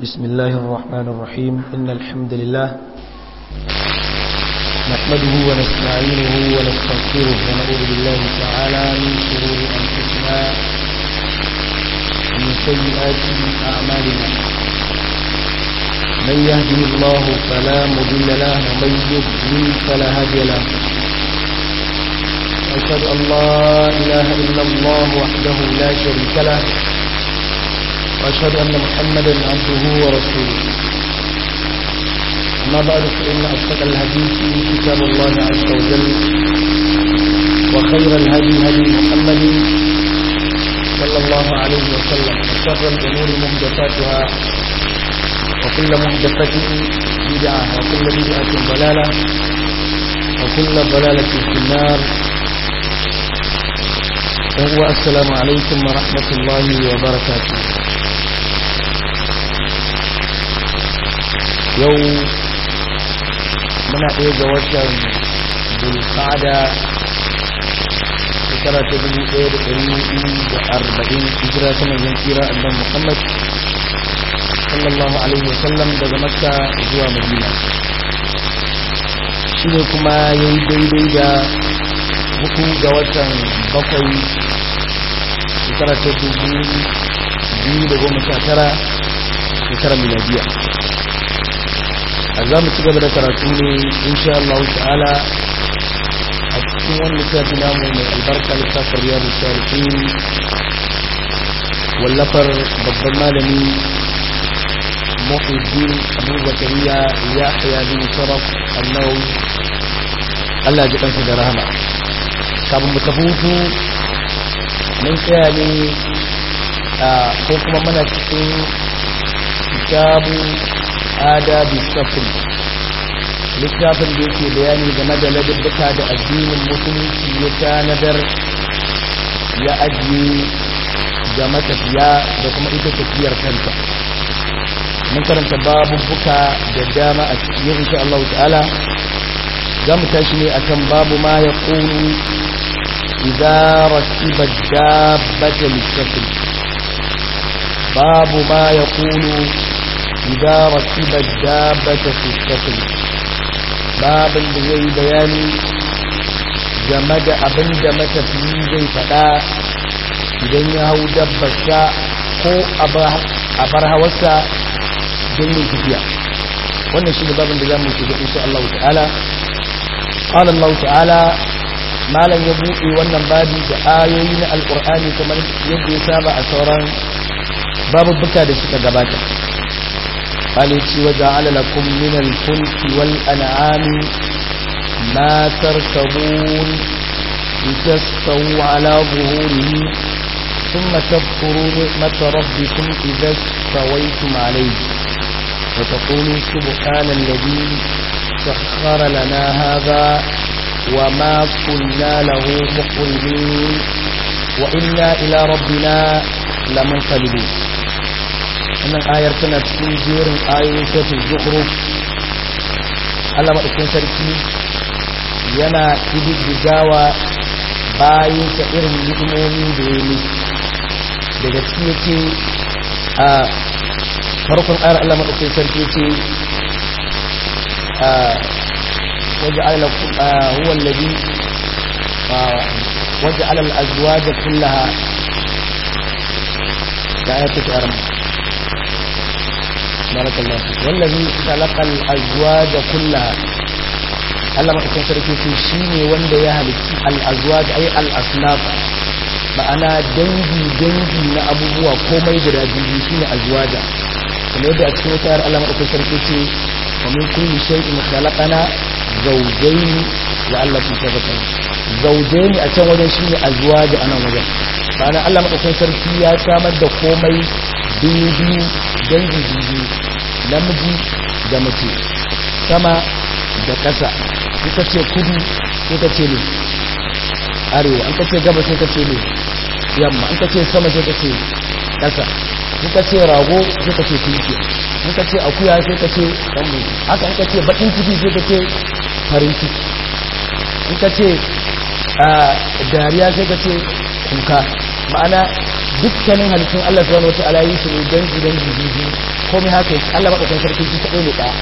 بسم الله الرحمن الرحيم إن الحمد لله نحمده ونستعينه ونستغفره ونعوذ بالله تعالى من شرور أنفسنا ومن سيئات أعمالنا من يهده الله فلا مضل له ومن يضلل فلا هادي له أشهد أن لا إله إلا الله وحده لا شريك له وأشهد أن محمدا عبده ورسوله أما بعد فإن أصدق الحديث كتاب الله عز وجل وخير الهدي هدي محمد صلى الله عليه وسلم وشر الأمور محدثاتها وكل محدثة بدعة وكل بدعة ضلالة وكل ضلالة في النار وهو السلام عليكم ورحمة الله وبركاته yau muna ɗaya ga watan bulkada shekara ta dubu ɗaya da ɗari hudu da arba'in hijira ta manzon tsira annan muhammad sallallahu alaihi wasallam daga makka zuwa madina shi ne kuma ya yi daidai da uku ga watan bakwai shekara ta dubu biyu da goma sha tara shekara miladiya a za mu ci gaba da karatu ne insha Allah ta'ala a cikin wani littafi namu mai albarka littafin riyadu salihin wallafar babban malami muhiddin abu zakariya ya haya bin sharaf annawi Allah ji kansa da rahama kafin mu tafi hutu mun tsaya ne ko kuma mana cikin kitabu adabi safri littafin da yake bayani game da ladabbuka da addinin musulunci ya tanadar ya ajiye ga matafiya da kuma ita tafiyar kanta mun karanta babubuka da dama a cikin insha Allah ta'ala za mu tashi ne akan babu ma ya ƙunu idza rasiba dabbata lisafri babu ma ya ƙunu إذا ركب الدابة في السفن باب da zai bayani game da abin da matafiyi zai faɗa idan ya hau dabbarsa ko a bar hawarsa don yin tafiya wannan shi ne babin da za mu shiga insha Allah ta'ala قال الله تعالى malam ya buɗe wannan babi da ayoyi na alƙur'ani kamar yadda ya saba a sauran babubuka da suka gabata قالت وجعل لكم من الفلك والأنعام ما تركبون لتستووا على ظهوره ثم تذكروا نعمة ربكم إذا استويتم عليه وتقولوا سبحان الذي سخر لنا هذا وما كنا له مقربين وإنا إلى ربنا لمنقلبون wannan ayar tana cikin jerin ayoyin suratul zukhruf Allah madaukakin sarki yana kididdigawa bayan sa irin ni'imomi da ya yi daga cikin yake a farkon ayar Allah madaukakin sarki yake a waja'ala huwa alladhi waja'ala al-azwaja kullaha da ayatul arama بارك الله فيك والذي خلق الازواج كلها Allah madaukakin sarki ce shine wanda ya halitta al-azwaj ay al-asnaf ma'ana dangi dangi na abubuwa komai guda biyu shine azwaja kuma yadda a cikin wata ayar Allah madaukakin sarki ce wa min kulli shay'in khalaqana zawjayn wa Allah tadhakkarun zawjayn a can wajen shine azwaja anan wajen ma'ana Allah madaukakin sarki ya samar da komai biyu biyu dangi biyu namiji da mace sama da ƙasa ita ce kudu sai ka ce ne arewa an ka ce gaba sai ka ce ne yamma an ka ce sama sai ka ce ƙasa in ka ce rago sai ka ce tunki in ka ce akuya sai ka ce ɗan mutu haka in ka ce baƙin ciki sai ka ce farin ciki in ka ce dariya sai ka ce kuka ma'ana dukkanin halittun Allah subhanahu wataala yi su ne dangi dangi biyu komai haka Allah madaukakin sarki shi kadai ne ɗaya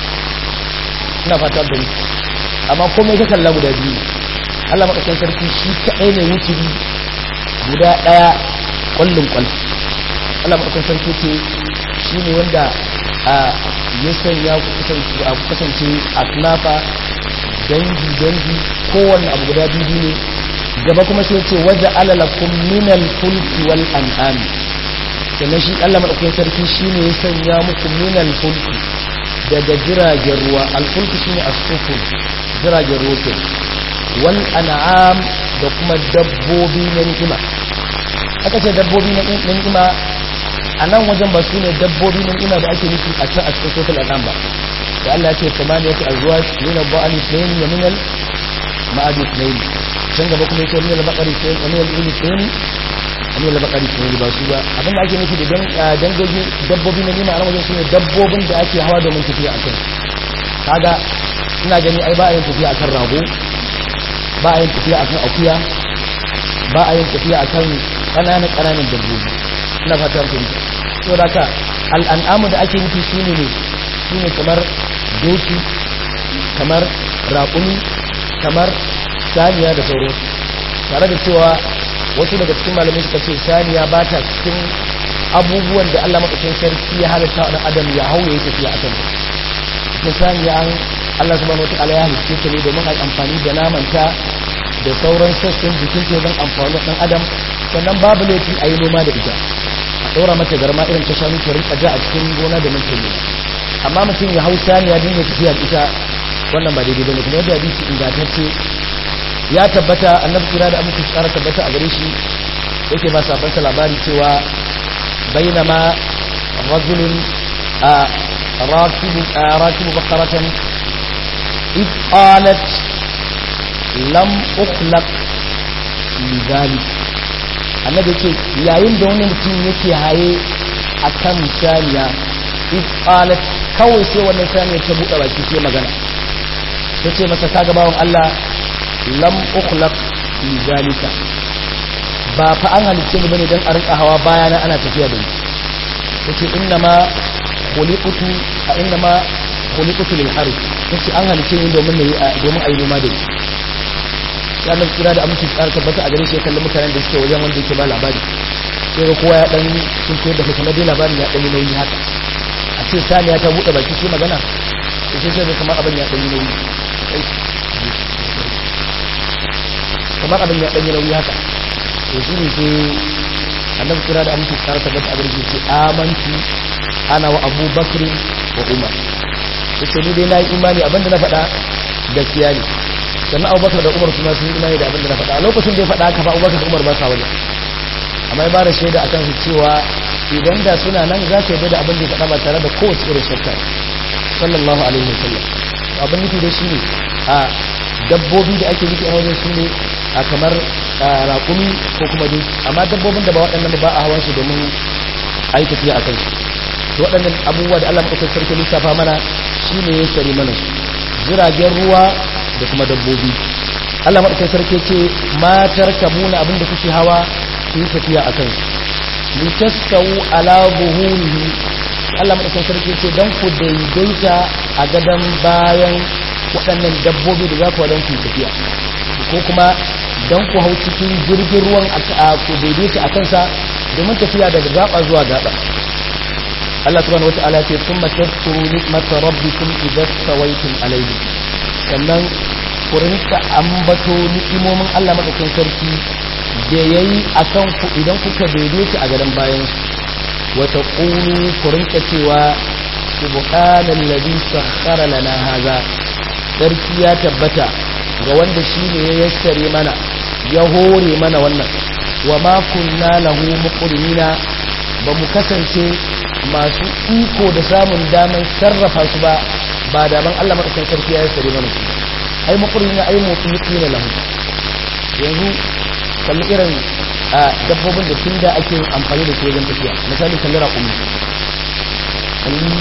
ina fata da ni amma komai ka kalla guda biyu Allah madaukakin sarki shi kadai ne wuturi guda ɗaya kwallon kwal Allah madaukakin sarki ce shi ne wanda a ya sanya ku kasance a kunafa dangi dangi kowanne abu guda biyu ne gaba kuma sai ce waje alalakun minal fulki wal an'ami sannan shi Allah madaukakin sarki shine ya sanya muku minal fulki daga jiragen ruwa alfulki shine as-sufur jiragen ruwa ke wal an'am da kuma dabbobi na ni'ima aka ce dabbobi na ni'ima a nan wajen ba su ne dabbobi na ni'ima da ake nufi a can a cikin sofil al'am ba da Allah ya ce samaniyatu azwaj min al-ba'al ithnayn wa min al-ma'ad ithnayn can gaba kuma yake min al-baqari ithnayn wa min al-ibl ithnayn wa min al-baqari ithnayn ba su ba abin da ake nufi da dangogi dabbobi na ni'ima a nan wajen su ne dabbobin da ake hawa domin tafiya a kan kaga ina gani ai ba a yin tafiya akan rago ba a yin tafiya akan akuya ba a yin tafiya akan ƙananan ƙananan dabbobi ina fatan ku to da ka al'an'amu da ake nufi shine ne shine kamar doki kamar raƙumi kamar saniya da sauran tare da cewa wasu daga cikin malamai suka ce saniya ba ta cikin abubuwan da Allah madaukakin sarki ya halitta wa adam ya hauye tafiya akan cikin saniya an Allah subhanahu wataala ya halicce ta ne domin a amfani da namanta da sauran sassan jikin ta don amfani ɗan adam sannan babu laifi a yi noma da ita a ɗora mata garma irin ta shanu ta rinka ja a cikin gona da mun ne amma mutum ya hau saniya din ya tafiya da ita wannan ba daidai bane kuma yadda hadisi ingantacce ya tabbata annabi kira da amince tsara tabbata a gare shi yake ba sabansa labari cewa bainama rajulun a rakibu rakibu bakaratan id qalat lam ukhlaq lidhalik annabi ce yayin da wani mutum yake haye akan saniya id qalat kawai sai wannan saniya ta buɗe baki sai magana tace masa kaga bawon Allah lam ukhlaq lidhalika ba fa an halicce ni bane dan a rinka hawa bayana ana tafiya da ni tace inna ma khuliqtu a inna ma khuliqtu lil harith tace an halicce ni domin ne domin ayi noma da ni ya nan kira da aminci tsara tabbata a gare shi kallon mutanen da suke wajen wanda yake ba labari sai ga kowa ya dan sun koyar da kuma dai labarin ya dan yi nauyi haka a ce saniya ta bude baki sai magana sai sai ga kamar abin ya dan yi nauyi kamar abin ya dan yi nauyi haka to shi ne sai annabi kira da aminci tsara tabbata a gare shi ce amantu ana wa abubakar wa umar yace ni dai na yi imani abinda na faɗa gaskiya ne sannan abubakar da umar suna sun imani da abin da na faɗa a lokacin da ya faɗa ka fa abubakar da umar ba sa wajen amma ya ba da shaida a kan su cewa idan da suna nan za ka yi da abin da ya faɗa ba tare da kowace irin shakka sallallahu alaihi wa sallam abin nufi da shi ne a dabbobi da ake nufi a wajen su ne a kamar raƙumi ko kuma dai amma dabbobin da ba waɗannan ba a hawan su domin a yi tafiya a kansu to waɗannan abubuwa da Allah maɗaukar sarki lissafa mana shi ne ya sari mana su jiragen ruwa da kuma dabbobi Allah maɗaukin sarki ce matar kabuna abinda kuke hawa ku yi tafiya a kansu litastawu ala buhurihi Allah maɗaukin sarki ce don ku daidaita a gadon bayan waɗannan dabbobi da za ku wadon ku tafiya ko kuma don ku hau cikin jirgin ruwan a ku daidaita a kansa domin tafiya daga gaba zuwa gaba Allah subhanahu wata'ala ce kuma tadkuru nikmata rabbikum idza tawaytum alayhi sannan ku rinka ambato ni'imomin Allah madaukakin sarki da yayi akan ku idan kuka daidaita a garin bayan wa taqulu ku rinka cewa subhanallazi sakhkhara lana hadha sarki ya tabbata ga wanda shine ya yassare mana ya hore mana wannan wa ma kunna lahu muqrinina ba mu kasance masu iko da samun daman sarrafa su ba ba da ban Allah madaukakin sarki ya yassare mana su ai makurina ai motsi ne lahu yanzu kalli irin dabbobin da tun da ake amfani da su wajen tafiya misali kalli raƙumi kalli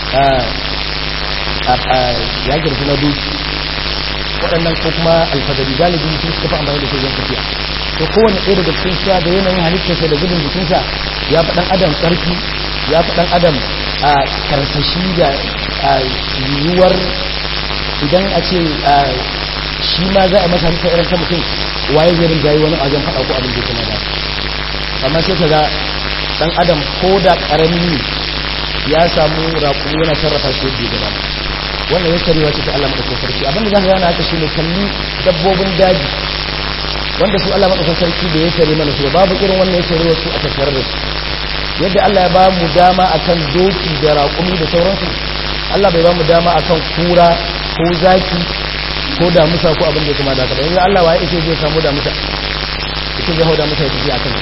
ya girfi na doki waɗannan ko kuma alfadari galibi su suka fi amfani da su wajen tafiya to kowane ɗaya daga cikin sa da yanayin halittarsa da gudun jikinsa ya fi ɗan adam ƙarfi ya fi ɗan adam a karsashi da yiwuwar idan a ce shi ma za a masa halitta irin ta mutum waye zai rinjaye wani a wajen faɗa ko abin da kuma da amma sai ka ga ɗan adam ko da ƙarami ne ya samu raƙu yana sarrafa shi yadda ya gaba wannan ya sarewa ce ta Allah maɗaukar sarki abinda za ka gane haka shi ne kalli dabbobin daji wanda su Allah maɗaukar sarki da ya sare mana su babu irin wannan ya sare wasu a tattare da su yadda Allah ya ba mu dama akan doki da raƙumi da sauransu Allah bai ba mu dama akan kura ko zaki ko damusa ko abin da kuma da ka yanzu Allah waye yake zai samu damusa yake zai hau damusa ya tafi akan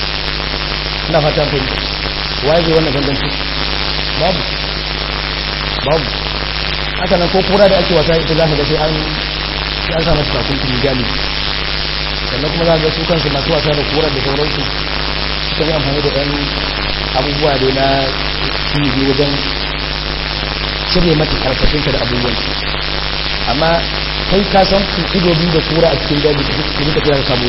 ina fatan kai waye zai wannan ganganci babu babu haka nan ko kura da ake wasa ita za ka ga sai an sai an sa masa takunkumi galibi sannan kuma za ga su kansu masu wasa da kura da sauransu suka yi amfani da ɗan abubuwa da na cibi wajen cire mata karkashinta da abubuwan amma kai ka san ku ido biyu da kura a cikin daji da su duka tafiya samu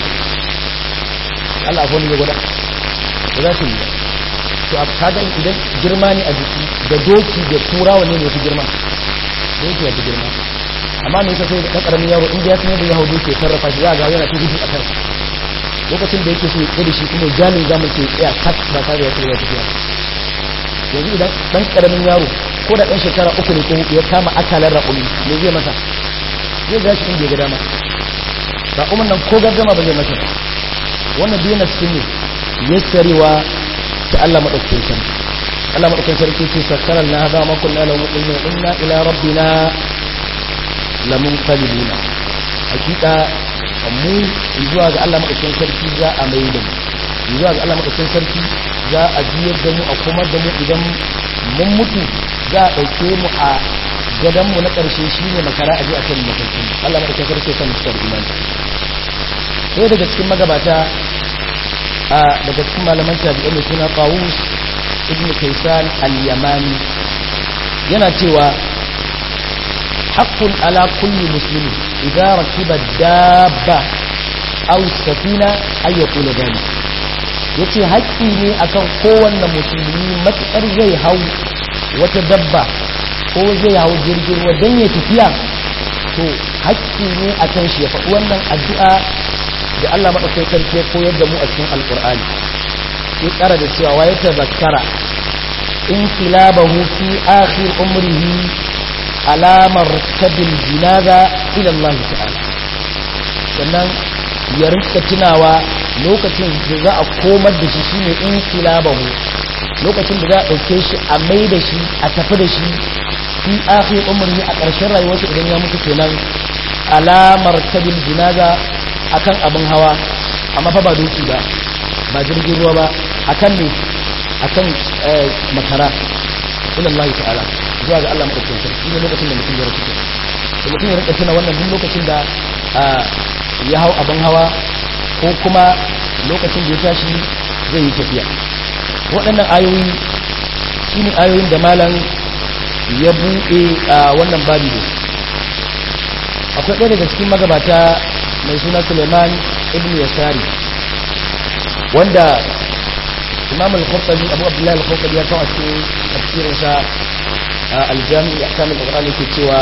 Allah akwai ne gwada ba za su yi to a kaga idan girma ne a jiki da doki da kura wanne ne fi girma doki ya fi girma amma me yasa sai da karamin yaro inda ya san yadda ya hau doki ya sarrafa shi za ga yana ta gudu a kan lokacin da yake so ya tsaye da shi kuma jalin zamu ce tsaya kat ba tare da ya tafiya yanzu idan dan karamin yaro ko da dan shekara uku ne ko hudu ya kama akalar raƙumi me zai masa zai ga shi inda ya ga dama raƙumin nan ko gardama ba zai masa wannan biyu na cikin ne yassarewa ta Allah madaukakin sarki Allah madaukakin sarki ce sakkarar na hada ma kunna lahu mu'minin inna ila rabbina lamunqalibuna hakika mu zuwa ga Allah madaukakin sarki za a mai da mu zuwa ga Allah madaukakin sarki za a biyar da mu a kuma da mu idan mun mutu za a dauke mu a gadan mu na karshe shine makara a je a kan mutunci Allah madaukakin sarki ya san mutar imani sai daga cikin magabata a daga cikin malaman tabi'ai mai suna Qawus ibn Kaysan al-Yamani yana cewa haqqun ala kulli muslimin idza rakiba dabba aw safina ay yaqulu dhalik yace haƙƙi ne akan kowanne musulmi matsar zai hau wata dabba ko zai hau jirgin ruwa dan ya tafiya to haƙƙi ne akan shi ya faɗi wannan addu'a da Allah madaukakin sarki ya koyar da mu a cikin alqur'ani ya ƙara da cewa wa ya tazakkara in kilabahu fi akhir umrihi alamar kabil jinaza ila Allah ta'ala sannan ya rinka tunawa lokacin da za a komar da shi shine in kilabahu lokacin da za a ɗauke shi a mai da shi a tafi da shi fi akhir umrihi a ƙarshen rayuwarsa idan ya mutu kenan alamar kabil jinaza akan abin hawa amma fa ba doki ba ba jirgin ruwa ba akan ne akan makara ila Allah ta'ala zuwa ga Allah madaukakin sarki ne lokacin da mutum ya rasu da mutum ya rika tuna wannan duk lokacin da ya hau abin hawa ko kuma lokacin da ya tashi zai yi tafiya waɗannan ayoyi su ne ayoyin da malam ya buɗe a wannan babi da akwai ɗaya daga cikin magabata mai suna suleiman ibn yasari wanda imam al-khurtabi abu abdullahi al-khurtabi ya kawo a cikin tafsirinsa aljami ya kamun ƙwaƙwara yake cewa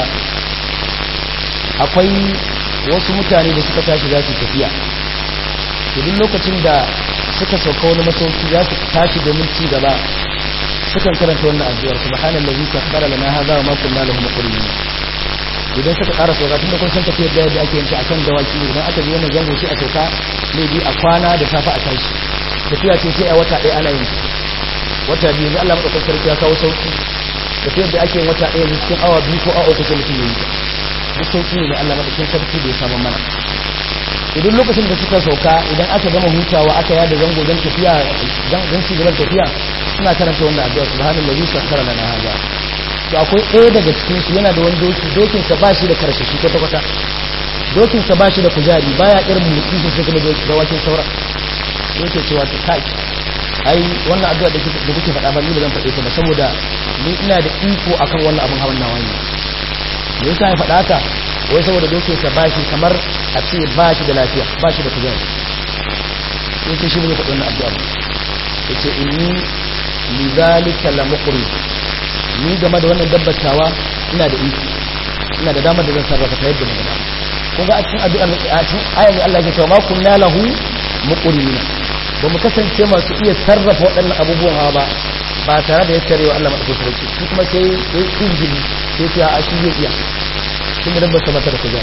akwai wasu mutane da suka tashi za su tafiya duk lokacin da suka sauka wani masauki za su tashi domin ci gaba sukan karanta wannan addu'ar subhanallazi sakhkhara lana hadha wa ma kunna lahu muqrinin idan suka ƙara sauka tun da kun san tafiyar da yadda ake yanke a kan dawaki idan aka ji wannan zango sai a sauka ne bi a kwana da safa a tashi tafiya ce sai a wata ɗaya ana yin wata biyu yanzu Allah maɗaukar sarki ya kawo sauki tafiyar da ake yin wata ɗaya yanzu cikin awa biyu ko awa uku sai mutum ya yi duk sauki ne da Allah maɗaukar sarki da ya samu mana idan lokacin da suka sauka idan aka gama hutawa aka yada zango don tafiya don ci gaban tafiya suna karanta wannan addu'a subhanallahi sakhkhara lana hadha to akwai ɗaya daga cikin su yana da wani doki dokin sa bashi da karshashi kwata kwata dokin sa bashi da kujari baya irin mutsi su sai kuma da wakin saura yake cewa ta kai ai wannan addu'a da da kuke faɗa ba ni ba zan faɗe ta ba saboda ni ina da iko akan wannan abin hawan nawa ne me yasa ya faɗa haka wai saboda dokin sa bashi kamar a ce bashi da lafiya bashi da kujari sai ce shi ne faɗin wannan addu'a ya ce inni lidhalika la muqri ni game da wannan dabbatawa ina da iko ina da damar da zan sarrafa ta yadda na gaba kun ga a cikin addu'ar a cikin ayar da Allah ya ce ma kunna lahu muqrina ba mu kasance masu iya sarrafa waɗannan abubuwan hawa ba ba tare da ya tare wa Allah madaukakin sarki shi kuma sai sai injili sai ce a shi zai iya tun da dabbar mata da kuja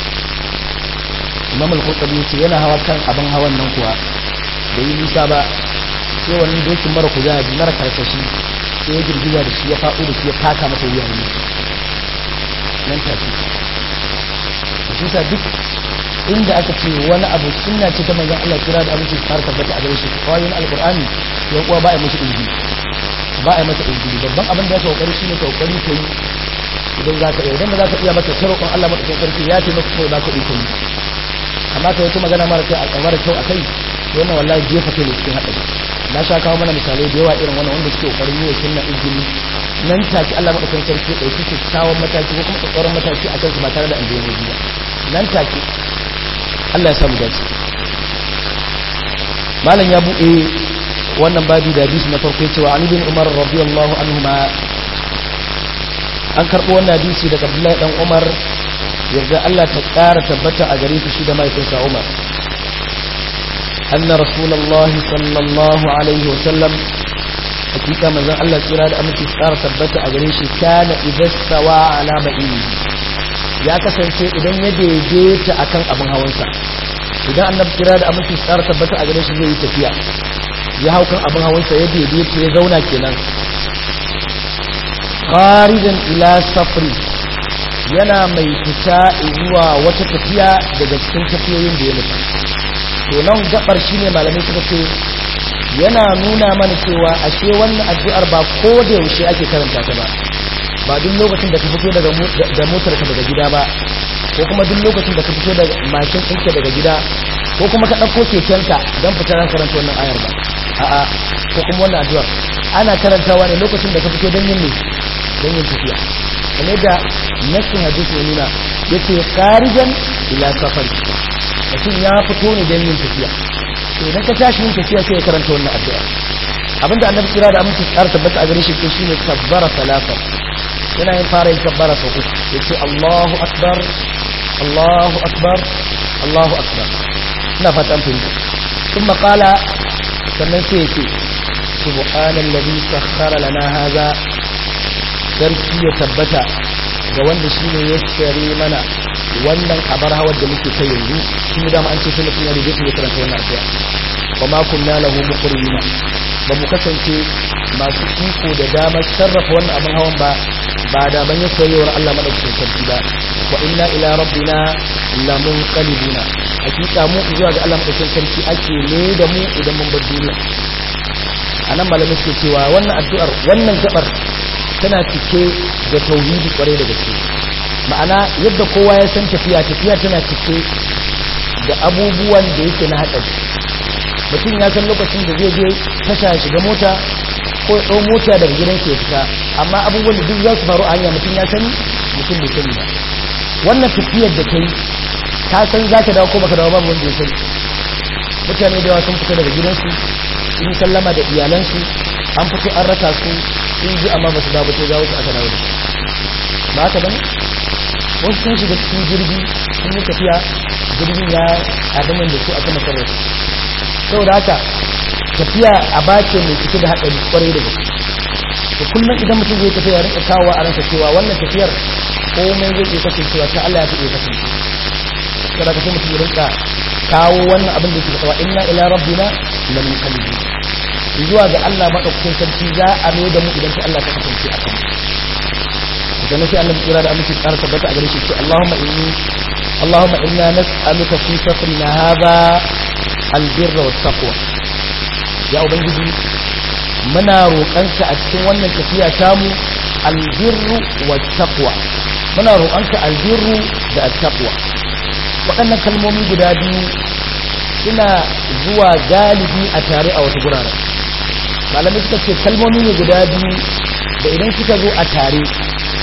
Imam al-Qurtubi yace yana hawa kan abin hawan nan kuwa da yi nisa ba sai wani dokin mara kuzari mara karkashi sai ya girgiza da shi ya faɗo da shi ya taka masa wuya ne nan take shi sa duk inda aka ce wani abu sunna ce ta manzon Allah kira da abinci fara tabbata a gare shi kwayoyin alqur'ani ya kuwa ba a masa inji ba a masa inji babban abin da ya kokari shine kokari kai idan za ka iya idan ba za ka iya maka tarokon Allah madaukakin sarki ya ce maka kawai za ka iya amma ka wata magana mara kai a mara kyau a kai wannan wallahi jefa kai ne cikin haɗari na sha kawo mana misalai da yawa irin wannan wanda suke kokarin yi wa sunna injini nan take Allah madaukakin sarki ɗauki kyakkyawan mataki ko kuma tsaron mataki a kansu ba tare da aljihu ba nan take Allah ya samu dace malam ya buɗe wannan babi da hadisi na farko cewa Ali bin Umar radiyallahu anhuma an karɓo wannan hadisi daga Abdullahi dan Umar yadda Allah ta ƙara tabbata a gare shi da mahaifinsa Umar anna rasulullahi sallallahu alaihi wa sallam hakika manzon Allah tsira da aminci ƙara tabbata a gare shi kana idastawa ala ba'ini ya kasance idan ya daidaita akan abin hawansa idan annabi kira da aminci tsara tabbata a gare shi zai yi tafiya ya hau kan abin hawansa ya daidaita ya zauna kenan kharijan ila safri yana mai fita zuwa wata tafiya daga cikin tafiyoyin da ya mutu to nan gabar shine malamai suka ce yana nuna mana cewa ashe wannan addu'ar ba ko da yaushe ake karanta ta ba ba duk lokacin da ka fito daga da motar ka daga gida ba ko kuma duk lokacin da ka fito da mashin ɗinka daga gida ko kuma ka ɗauko kekenka don fita ran karanta wannan ayar ba a'a ko kuma wannan addu'ar ana karantawa ne lokacin da ka fito don yin ne don yin tafiya kamar da nassin hadisi ya nuna yace kharijan ila safar mutum ya fito ne don yin tafiya to idan ka tashi yin tafiya sai ya karanta wannan addu'a abinda annabi kira da aminci tsara tabbata a gare shi ko shine kabbara salasa yana yin fara yin kabbara sau uku yace Allahu akbar Allahu akbar Allahu akbar ina fata an fahimta kuma qala sannan sai yace subhanallazi sakhkhara lana hadha sarki ya tabbata ga wanda shine ya tsare mana wannan abar hawar da muke kai yanzu shi da an ce sai mutum ya rige ya karanta wannan addu'a wa ma kunna lahu muqrina ba mu kasance masu iko da damar sarrafa wannan abin hawan ba ba da ban yi soyayyar Allah madaukakin sarki ba wa inna ila rabbina lamunqalibuna hakika mu zuwa ga Allah madaukakin sarki ake ne da mu idan mun bar duniya anan malamai suke cewa wannan addu'ar wannan gabar tana cike da tauhidi kwarai da gaske ma'ana yadda kowa ya san tafiya tafiya tana cike da abubuwan da yake na haɗari mutum ya san lokacin da zai je tasha shiga mota ko ya ɗau mota daga gidan ke fita amma abubuwan da duk za su faru a hanya mutum ya sani mutum bai sani ba wannan tafiyar da kai ka san za ka dawo ko baka dawo babu wanda ya sani mutane da yawa sun fita daga gidansu sun sallama da iyalansu an fito an rasa su sun ji amma ba su dawo sai gawo su aka dawo da su ba haka bane wasu sun shiga cikin jirgi sun yi tafiya jirgin ya adamin da su aka masarar su saboda haka tafiya a bace mai cike da haɗari kwarai da gaske da kullum idan mutum zai tafiya ya rinka kawo a ransa cewa wannan tafiyar komai zai iya kasancewa ta Allah ya fi iya kasance saboda ka sai mutum ya rinka kawo wannan abin da ke kawo inna ila rabbina la munqalibun zuwa ga Allah madaukakin sarki za a mai da mu idan ta Allah ta kasance a kan sannan sai Allah kira da aminci tsara tabbata a gare shi ce Allahumma inni Allahumma inna nas'aluka fi safrina hadha albirra wat taqwa ya ubangiji muna roƙanka a cikin wannan tafiya tamu albirru wat taqwa muna roƙanka albirru da at-taqwa waɗannan kalmomi guda biyu suna zuwa galibi a tare a wata guraren malamai suka ce kalmomi ne guda biyu da idan suka zo a tare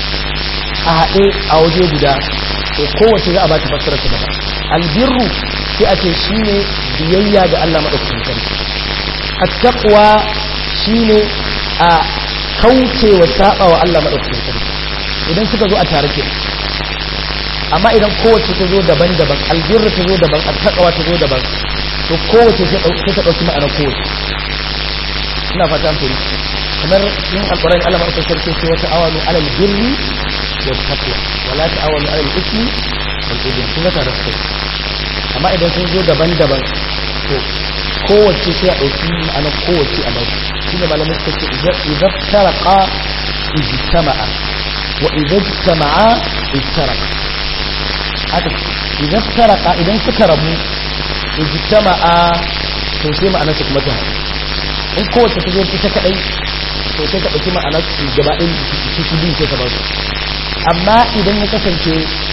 a haɗe a waje guda to kowace za a ba ta fassara ta daban albirru sai a ce shine biyayya ga Allah madaukakin sarki at-taqwa shine a kaucewa saba wa Allah madaukakin sarki idan suka zo a tare ke amma idan kowace ta zo daban-daban albirra ta zo daban attaqwa ta zo daban to kowace sai ta dauki ma'ana kowace ina fata an kamar yin alƙur'ani Allah mai sarki ce wata awalu alal birri wa taqwa wala ta'awalu alal ismi wal ithmi kuma ta rasu amma idan sun zo daban-daban to kowace sai a dauki ma'ana kowace a bauta shine malamin suka ce idan taraqa ijtama'a wa idan ijtama'a iftaraqa haka idan taraqa idan suka rabu ijtama'a to sai ma'ana su kuma ta in kowace ta zo ita kadai to sai ka ɗauki ma'ana su gaba ɗin su su biyu sai ka ba su amma idan ya kasance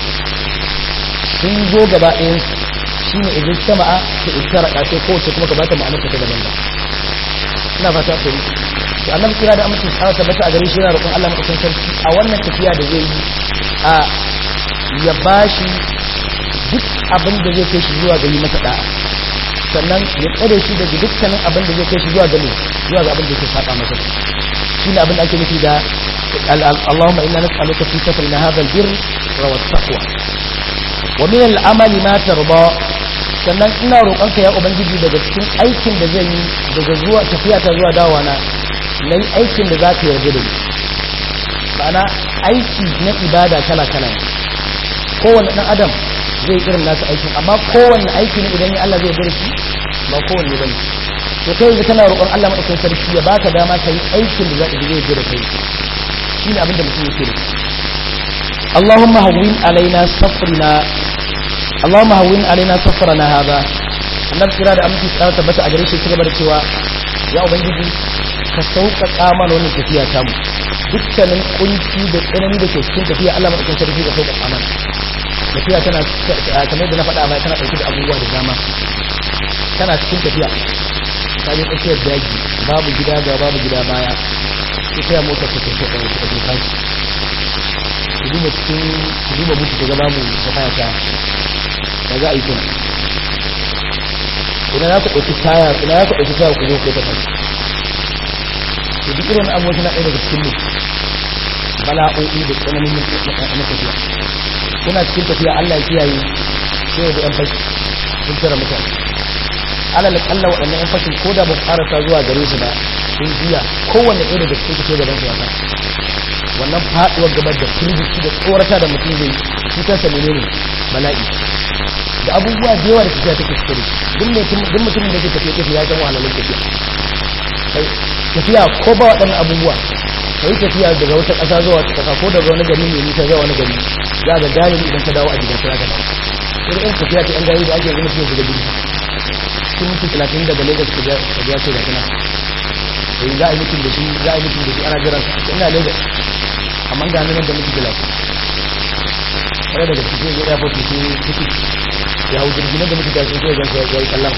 sun zo gaba ɗayan shi ne idan ta ma'a ta iskara ƙasai kowace kuma ka bata ma'anar ta daban ina fata ku to annabi kira da amincin tsara tabbata a gare shi yana roƙon Allah madaukakin sarki a wannan tafiya da zai yi a ya bashi duk abin da zai kai shi zuwa ga yi masa da'a sannan ya tsare shi daga dukkanin abin da zai kai shi zuwa ga zuwa ga abin da yake saba masa shine abin da ake nufi da Allahumma inna nas'aluka fi safarina hadha al-birr wa taqwa wa min al-amali ma tarda sannan ina roƙonka ya ubangiji daga cikin aikin da zan yi daga zuwa tafiya ta zuwa dawa na nayi aikin da zaka yarda da ni ma'ana aiki na ibada kala kala kowanne dan adam zai irin nasu aikin amma kowanne aiki ne idan Allah zai yarda da shi ba kowanne bane to kai yanzu kana roƙon Allah madaukakin sarki ya baka dama kai aikin da zai zai jira kai shine abin da mutum yake da Allahumma hawwin alaina safrina Allahumma hawwin alaina safrana hada annabi kira da aminci tsara tabbata a gare shi ci gaba da cewa ya ubangiji ka sauƙaƙa mana wannan tafiya ta mu dukkanin kunci da tsanani da ke cikin tafiya Allah madaukakin sarki ka sauƙaƙa mana tafiya tana kamar da na faɗa ba tana ɗauke da abubuwa da dama tana cikin tafiya ta je tsakiyar daji babu gida ga babu gida baya ita ya mota ta tafiya ɗaya ta tafiya tashi ku duba cikin ku duba mutu ta gaba mu ta kaya ta da za a yi kuna ina ya ku ɗauki taya ina ya ku ɗauki taya ku zo ku ta tashi to duk irin abubuwa suna ɗaya daga cikin mu bala'o'i da tsananin na tafiya kuna cikin tafiya Allah ya kiyaye sai da yan fashi sun tara mutane alal kalla waɗannan yan fashin ko da ba karasa zuwa gare su ba sun jiya kowanne ɗaya daga cikin sai gaban su wata wannan faɗuwar gabar da firgici da tsorata da mutum zai shi kansa menene bala'i da abubuwa da yawa da tafiya take cikin duk mutumin da ke tafiya tafiya ya san wahalalun tafiya tafiya ko ba waɗannan abubuwa ka yi tafiya daga wata ƙasa zuwa wata ƙasa ko daga wani gari mai nisa zuwa wani gari za ga galibi idan ka dawo a gidan kira ka dawo sai irin tafiya ta yan gari da ake zama cikin shiga jirgi cikin mutum talatin daga lagos ka biya ce da kana sai za a yi mutum da shi za a yi mutum da shi ana jiran sa ina lagos amma ga nan da mutum da lafiya kare daga cikin zai ya fotu su ciki ya hau jirgi nan da mutum da shi zai gansa ya yi kallon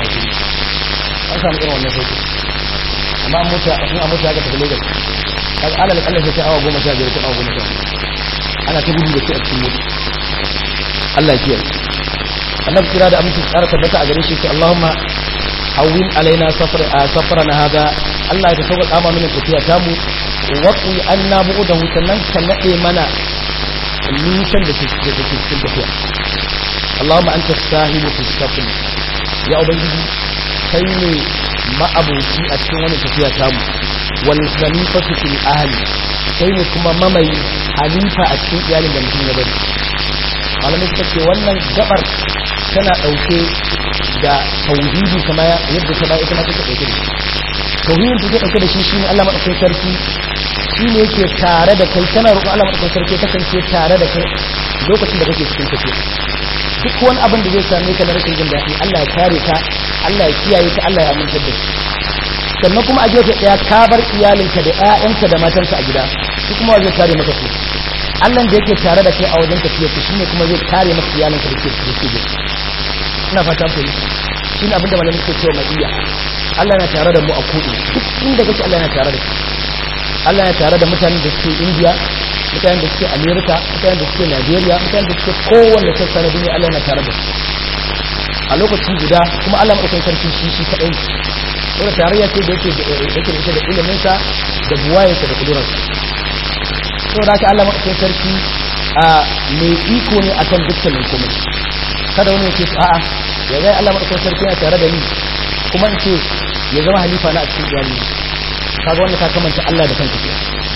an samu irin wannan sauki amma an mutu in a mutu ya ga tafi lagos kaga alal kalla sai ta awa goma sha biyar ko awa goma sha ana ta gudu da shi a cikin mota Allah ya kiyaye annabi kira da aminci tsara tabbata a gare shi ce Allahumma hawwin alaina safar safarana hada Allah ya sauka kama mana tafiya ta mu waqi anna bu'dahu sannan ka nade mana nisan da ke da ke cikin tafiya Allahumma anta sahibu fi safar ya ubangiji kai ne ma'abuci a cikin wani tafiya ta mu wal khalifatu fil ahli kai ne kuma mamayi halifa a cikin iyalin da mutum ya bari malamai suka ce wannan gabar tana ɗauke da tauhidi kama yadda ta ba ita ma take ɗauke da shi tauhidin da take ɗauke da shi shine Allah madaukakin sarki shine yake tare da kai kana roƙon Allah madaukakin sarki kasance tare da kai lokacin da kake cikin tafiya duk wani abin da zai same ka na rashin jin daɗi Allah ya kare ka Allah ya kiyaye ka Allah ya amintar da shi sannan kuma a gefe ɗaya ka bar iyalinka da ƴaƴanka da matanka a gida su kuma zai kare maka su Allah da yake tare da kai a wajen tafiya ku shine kuma zai kare maka iyalinka da ke da ke gida ina fata ku shine abin da malamin ke cewa mai iya Allah yana tare da mu a kuɗi duk inda kake Allah yana tare da kai Allah yana tare da mutanen da suke India mutanen da suke America mutanen da suke Nigeria mutanen da suke kowanne sassa na duniya Allah yana tare da su a lokaci guda kuma Allah madaukakin sarki shi shi kadai wanda tarayya ce da yake yake da da ilimin sa da buwayarsa da kudurarsa saboda haka Allah madaukakin sarki a mai iko ne akan dukkanin komai kada wani ya ce a'a ya zai Allah madaukakin sarki yana tare da ni kuma in ce ya zama halifa na a cikin iyali kaga wanda ka kamanta Allah da kanka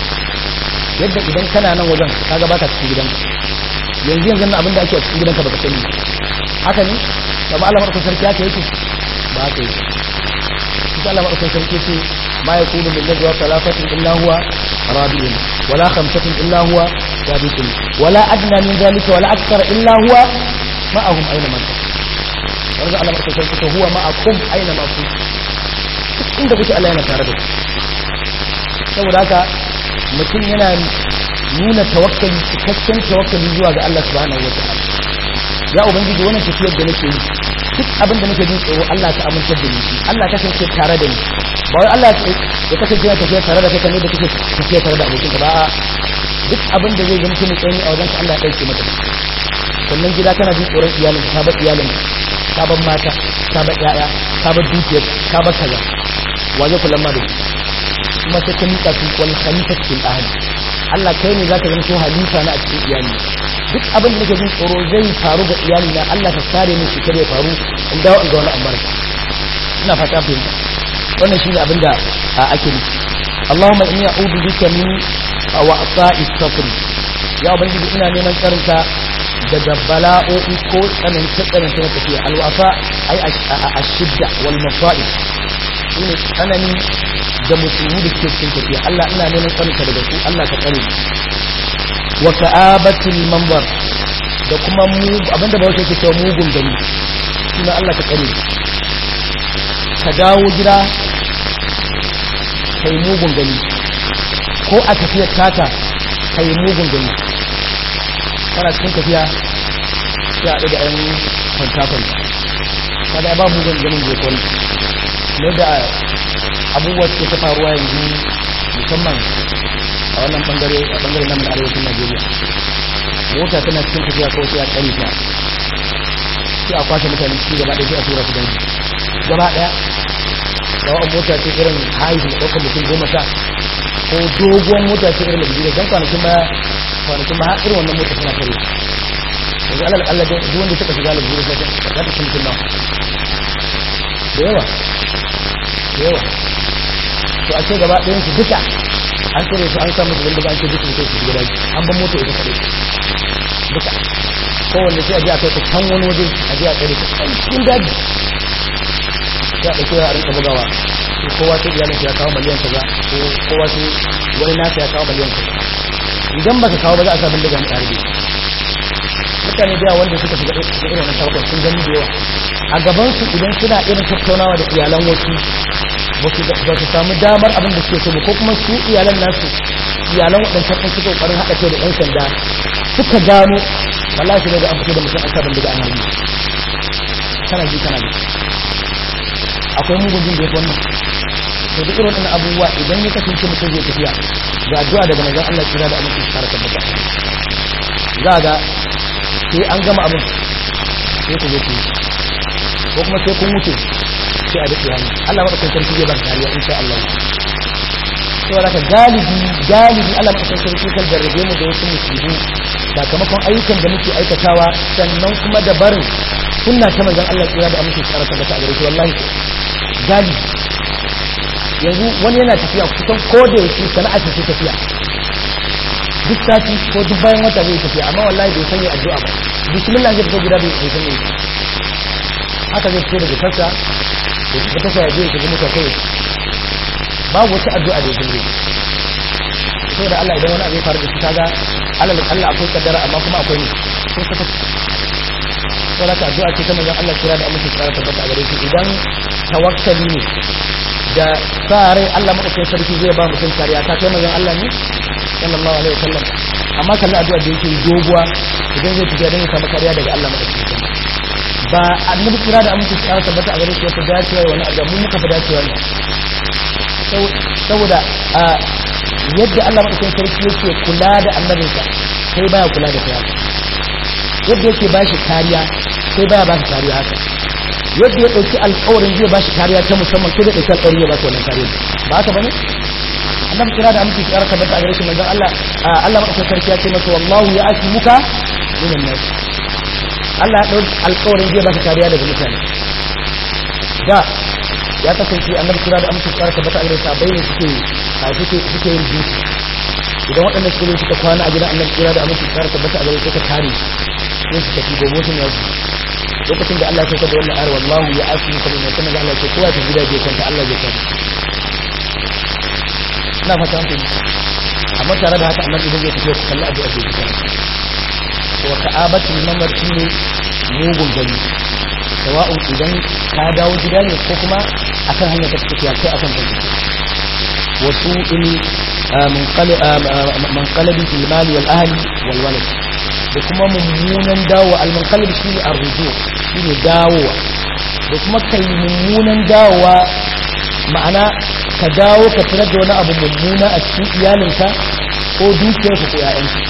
yadda idan kana nan wajen kaga baka cikin gidanka yanzu yanzu abin da ake a cikin gidanka baka sani haka ne amma Allah madaukakin sarki haka yake ba haka yake shi Allah madaukakin sarki yake ma yakunu min najwa thalathatin illa huwa rabi'un wala khamsatin illa huwa sabiqun wala adna min dhalika wala akthara illa huwa ma'ahum aina ma wanda Allah madaukakin sarki yake huwa ma'akum aina ma kuntum inda kuke Allah yana tare da ku saboda haka mutum yana nuna tawakkali cikakken tawakkali zuwa ga Allah subhanahu wa ta'ala ya ubangiji wannan tafiyar da nake yi duk abin da nake jin tsoro Allah ka amince da ni Allah ka kasance tare da ni ba wai Allah ya kasance yana tafiya tare da kai kamar da kake tafiya tare da abokin ka ba a duk abin da zai zama mutum tsani a wajen Allah ya dauke maka sannan gida kana jin tsoron iyalin ka bar iyalin ka bar mata ka bar yaya ka bar dukiyar ka bar kaza wa zai kula ma da kuma sai ka mika su wal khalifatu fil ahli Allah kai ne zaka zama halifa na a cikin iyali duk abin da nake jin tsoro zai faru ga iyali na Allah ka kare ni shi kare faru in dawo in ga wani ambarka ina fata fahimta wannan shine abin da ake nufi Allahumma inni a'udhu bika min wa'sa'i sabri ya ubangiji ina neman tsarinka daga bala'o'i ko tsananta tsananta na tafiya alwafa ai ashidda wal masa'ib shine tsanani da musulmi da ke cikin tafiya Allah ina neman tsarinka daga su Allah ka tsare ni wa ka'abatul manbar da kuma mu abinda ba yake cewa mugun gani kuma Allah ka tsare ka dawo gida kai mugun gani ko a tafiyar taka kai mugun gani kana cikin tafiya sai a ɗaga ɗan kwanta kwanta kada ba mugun ganin zai kwanta ne da abubuwa suke ta faruwa yanzu musamman a wannan bangare a bangare nan da arewacin Najeriya mota tana cikin tafiya kawai sai a tsare ta sai a kwashe mutane ciki gaba ɗaya sai a tura su dangi gaba ɗaya da wa'an mota ce irin haihu da ɗaukar mutum goma sha ko doguwar mota ce irin da dan kwanakin baya kwanakin baya irin wannan mota suna kare yanzu alal Allah duk wanda suka shiga lalburu sai za ta ci mutum nawa da yawa da yawa to a ce gaba ɗayan su duka an tsere su an samu zuban daga an ce duk mutum su gida an ban mota ita kaɗai duka kowanne sai a je a kai ta can wani waje a je a tsere ta can cikin daji ya ɗauke a rinka bugawa ko kowa sai iyalin ya kawo miliyan kaza ko kowa sai wani nasa ya kawo miliyan kaza idan baka kawo ba za a sa bindiga mu ɗarbe mutane da yawa wanda suka shiga irin wannan sabon sun gani da yawa a gaban su idan suna irin tattaunawa da iyalan wasu ba su samu damar abin da suke so ba ko kuma su iyalan nasu iyalan waɗancan ɗan suka ƙoƙarin haɗa kai da ɗan sanda suka gano wallahi sai daga an fito da mutum an sa bindiga an harbi kana ji kana ji akwai mugun jin da ya wannan to duk irin wannan abubuwa idan ya kasance mutum zai tafiya ga addu'a daga manzon Allah kira da aminci su fara tabbata za ga sai an gama abin sai ku zo ku ko kuma sai kun wuce sai a daɗe hannu Allah maɗaukan sarki zai ba ka kariya insha Allah saboda ka galibi galibi Allah maɗaukan sarki kan jarrabe mu da wasu musibu sakamakon ayyukan da muke aikatawa sannan kuma da barin sunna ta manzon Allah kira da aminci su fara tabbata a gare shi wallahi galibi yanzu wani yana tafiya kusan ko da yake sana'a ce tafiya duk sati ko duk bayan wata zai tafiya amma wallahi bai sanya addu'a ba bismillah zai fito gida bai bai sanya haka zai fito daga tasa da ta tasa ya je ya shiga mota kai babu wata addu'a da ya dinga sai da Allah idan wani abu ya faru da shi kaga alal Allah akwai kaddara amma kuma akwai ne sai ka tafi sai ka addu'a ce ta manzon Allah kira da amince tsara tabbata a gare shi idan tawakkali ne da sa rai Allah madaukakin sarki zai ba mutum kariya ta kai manzon Allah ne sallallahu alaihi wasallam amma kalli addu'a da yake doguwa idan zai tafiya don ya samu kariya daga Allah madaukakin sarki ba annabi kira da amince tsara tabbata a gare shi wata dacewa wani addu'a mun muka fi dacewa ne saboda yadda Allah madaukakin sarki yake kula da annabinsa sai baya kula da kai yadda yake ba shi kariya sai baya ba shi kariya haka yadda ya ɗauki alƙawarin zai ba shi kariya ta musamman kai da ɗauki alƙawarin ya ba shi wannan kariya ba haka bane annabi kira da amince kira tabbata a gare shi manzon Allah Allah madaukakin sarki ya ce masa wallahu ya asmuka minan nas Allah ya ɗauki alƙawarin zai ba shi kariya daga mutane da ya kasance annabi kira da amince kira tabbata a gare shi bai ne suke suke suke yin duki idan waɗanda suka zo suka kwana a gidan annabi kira da amince kira tabbata a gare shi suka kare sai su tafi gobe sun yasu lokacin da Allah ya saukar da wannan ayar wallahu ya asu ka min sanan da Allah ya ce kowa ta gida je kanta Allah ya kanta ina fata an fahimta amma tare da haka annabi idan zai fito ku kalli abu a cikin kanta wa ka'abatu mamar shine mugun gani sawa'un idan ka dawo gida ne ko kuma akan hanyar ka tafiya kai akan ta wasu in munqalabi fil mali wal ahli wal walad da kuma mummunan dawo almunqalib shine arruju shine dawowa da kuma kai mummunan dawowa ma'ana ka dawo ka tarar da wani abu mummuna a cikin iyalinka ko dukiyarka ko ƴaƴanka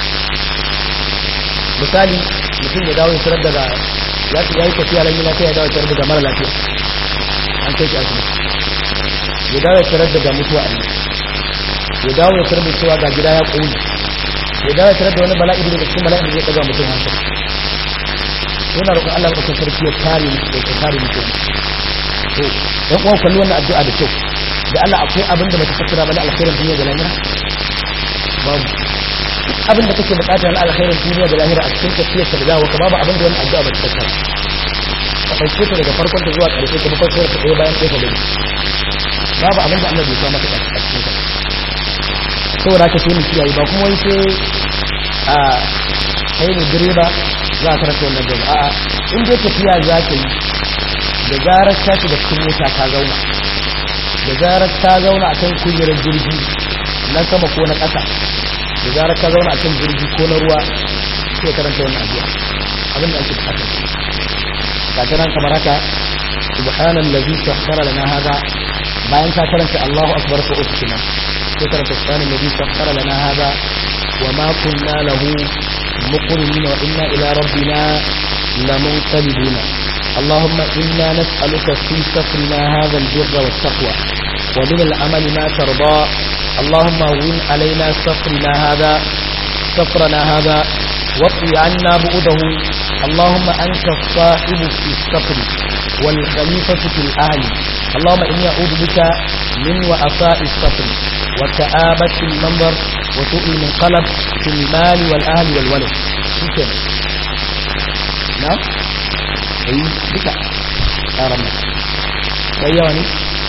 misali mutum ya dawo ya tarar da ya ya yi tafiya ran yana ya dawo ya tarar da mara lafiya an kai shi asibiti ya dawo ya tarar da mutuwa a ya dawo ya tarar da cewa ga gida ya ƙone ya dawo tare da wani bala'i daga cikin bala'i da zai ɗaga mutum hankali yana roƙon Allah ɗaukar sarki ya kare da ya kare mutum to dan uwan kalli wannan addu'a da kyau da Allah akwai abin da baka fassara ba na alkhairin duniya da lahira babu abin da kake bukata na alkhairin duniya da lahira a cikin tafiyar ka da dawo ka babu abin da wannan addu'a ba ta fassara ka ɗauke ta daga farkon ta zuwa ƙarshe ka bi fassarar ta ɗaya bayan ɗaya ka gani babu abin da Allah bai sa maka a cikin ka saboda haka sai mu kiyaye ba kuma wai sai a kai ne direba za ka rasa wannan gaba a'a in dai tafiya za ka yi da zarar ka shiga cikin mota ka zauna da zarar ka zauna a kan kujerar jirgi na sama ko na ƙasa da zarar ka zauna a kan jirgi ko na ruwa sai karanta wannan addu'a abin da ake bukata ka tana kamar haka subhanallazi sakhkhara lana hada bayan ka karanta Allahu akbar ko uku kenan ذكر سبحان الذي سخر لنا هذا وما كنا له مقرنين وإنا إلى ربنا لمنقلبون اللهم إنا نسألك في سفرنا هذا البر والتقوى ومن العمل ما ترضى اللهم وين علينا سفرنا هذا سفرنا هذا واطوي عنا بؤده اللهم أنت الصاحب في السفر والخليفة في الأهل اللهم إني أعوذ بك من وأفاء السفر وكآبة المنظر وسوء المنقلب في المال والأهل والولد شكرا نعم أي بك أرمى بيواني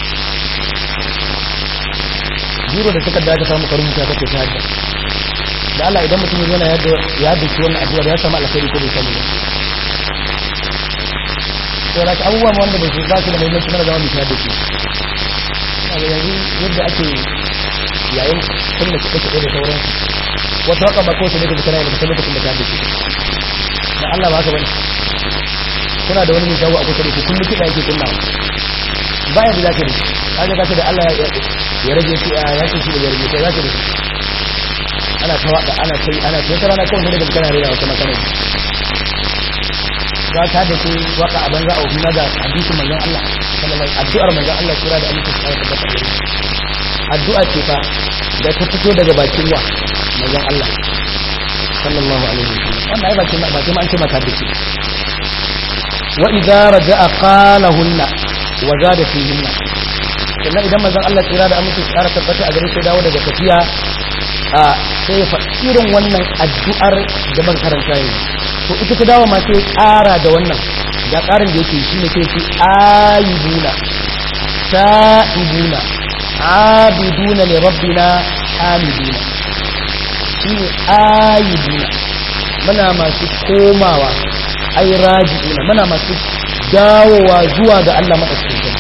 jiro da takarda ka samu karin ta take ta da Allah idan mutum yana yadda ya dace wannan addu'a ya samu alkhairi ko bai samu ba to da abubuwa wanda bai ba su da muhimmanci mana zama misali da su yanzu yadda ake yayin kunna kiɗe kiɗe da sauran wata haka ba kowace daga kana da lokacin da ka dace da Allah ba ka bane kuna da wani mai shago a kusa da ku kullum kiɗa yake kunna ba ya da zaka da kaga zaka da Allah ya rage shi a ya shi da ya rage kai zaka da ana ta waka ana sai ana sai rana kawai daga kana rera wata makana za ta da ke waka a banza a wani da hadisin manzon Allah sallallahu addu'ar manzon Allah kira da amince sai ta tabbata addu'a ce fa da ta fito daga bakin wa manzon Allah sallallahu alaihi wasallam wannan ai bakin bakin an ce maka da shi wa idza raja'a qalahunna wa zada fihinna sannan idan manzon Allah kira da amince sai ta tabbata a gare shi dawo daga tafiya a sai fa irin wannan addu'ar da ban karanta yanzu to ita ta dawo ma sai ƙara da wannan ga ƙarin da yake shi ne sai ce ayibuna sa'ibuna abiduna li rabbina hamiduna shi ne ayibuna muna masu komawa ai raji'una muna masu dawowa zuwa ga Allah madaukakin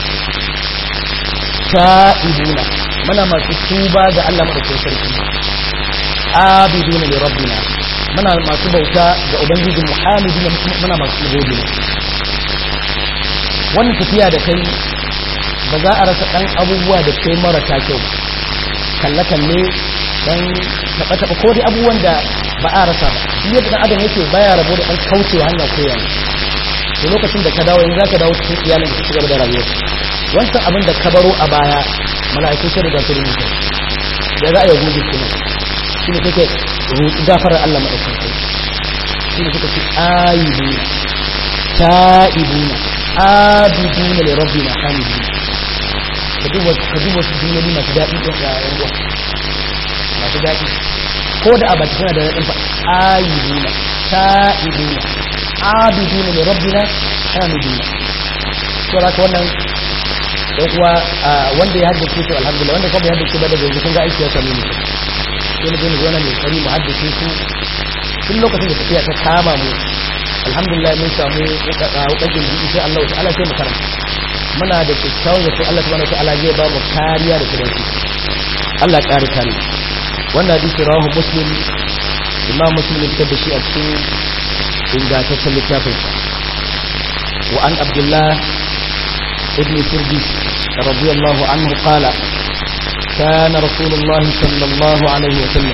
sa'ibuna muna masu tuba ga Allah madaukakin sarki abiduna li rabbina muna masu bauta ga ubangiji muhammadu muna masu gode ne wannan tafiya da kai ba za a rasa ɗan abubuwa da kai marasa kyau kalle-kalle dan taɓa-taɓa ko dai abubuwan da ba a rasa ba shi yadda ɗan adam yake baya rabo da ɗan kaucewa hanya ko yana to lokacin da ka dawo yanzu zaka dawo cikin iyalin ka cigaba da rayuwa wancan abin da ka baro a baya mala'iku sai da su rubuta da za a yi gobe kuma shi ne kake roƙi gafarar Allah madaukakin shi ne suka ce ayyubuna ta'ibuna abiduna li rabbina hamiduna ka duba ka duba su duniya masu daɗi ɗin yayin ruwa masu daɗi ko da abaki suna da daɗin fa ayyubuna ta'ibuna abiduna li rabbina hamiduna to haka wannan dan kuwa wanda ya haddace su alhamdulillah wanda kuma ya haddace ba daga yanzu kun ga aiki ya same ni sai mu je mu zo nan ne kari mu haddace su tun lokacin da tafiya ta kama mu alhamdulillah mun samu hukakin ji insha Allah ta'ala sai mu karanta muna da kyakkyawan zato Allah subhanahu wa ta'ala zai ba mu kariya da kudanci Allah ƙari kare wannan hadisi rawahu muslim imam muslim ya da shi a cikin ingantaccen littafin wa an abdullah ibn sirdis radiyallahu anhu qala كان رسول الله صلى الله عليه وسلم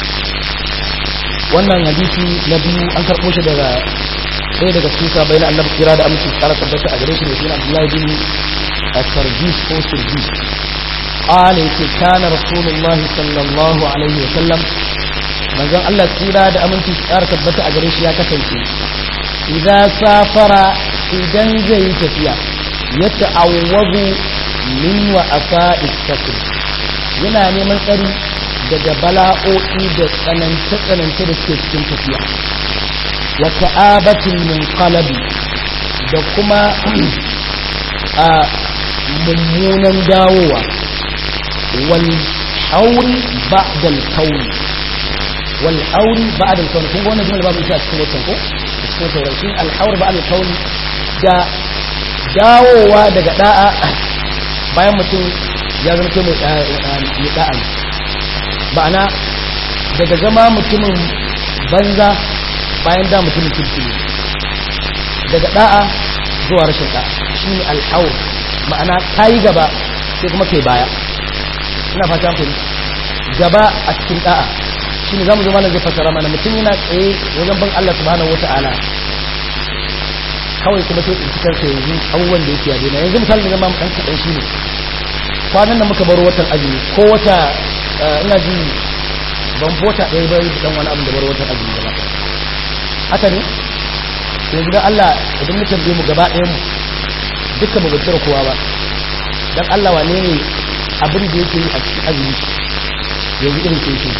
wannan hadisi na biyu an karɓo shi daga ɗaya daga cikin sabai na annabi kira da amince tsara tabbata a gare shi ne suna Abdullahi bin Sarjis ko Sirjis qala yake kana rasulullahi sallallahu alaihi wa sallam manzon Allah kira da amince tsara tabbata a gare shi ya kasance idza safara idan zai yi tafiya ya ta'awwazu min wa asa'i sakr yana neman tsari daga bala'o'i da tsanance-tsanance da suke cikin tafiya wa ta'abatul munqalabi da kuma a mummunan dawowa wal hauri ba'da al-kawn wal hauri ba'da al-kawn kun ga wannan jumla babu ita a cikin wannan ko cikin taurashi al hauri ba'da al-kawn da dawowa daga da'a bayan mutum ya zama kai mai da'a ma'ana daga zama mutumin banza bayan da mutumin kirki ne daga da'a zuwa rashin da'a shi ne al'aur ma'ana ka yi gaba sai kuma kai baya ina fata ku gaba a cikin da'a shi ne za mu zama na zai fasara mana mutum yana tsaye wajen ban Allah subhanahu wata'ala kawai kuma sai tsinci kansa yanzu abubuwan da yake yadda yanzu misali da zama ɗan kaɗan shi ne kwanan nan muka baro watan azumi ko wata ina ji ban bota ɗaya bai dan wani abin da baro watan azumi gaba haka ne yanzu da Allah idan muka tambaye mu gaba ɗayan mu dukkan mu bacci kowa ba dan Allah wane ne abin da yake yi a cikin azumi yanzu irin ke shi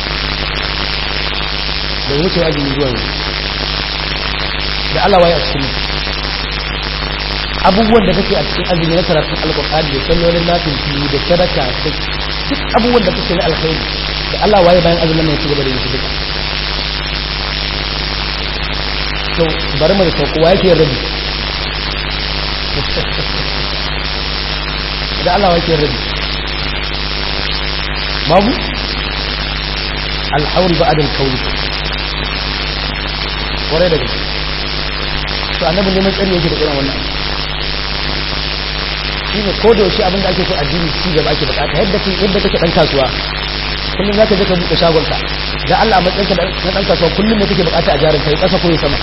da wuce azumi zuwa yanzu da Allah waye a cikin mu abubuwan da kake a cikin azumi na karatun alkur'ani da sallolin nafin fili da sadaka da duk abubuwan da kake na alkhairi da Allah waye bayan azumin nan su gaba da yin su duka to bari mu da sauko wa yake rabi da Allah wa yake rabi babu alhauri ba'ad al-kawn kwarai da gaske to annabi neman tsari yake da irin wannan shi ne ko da yaushe abin da ake so addini ci gaba ake bukata yadda kake yadda kake dan kasuwa kullum zaka je ka buɗe shagon ka da Allah a matsayinka na dan kasuwa kullum ne kake bukata a jarin kai kasa ko sama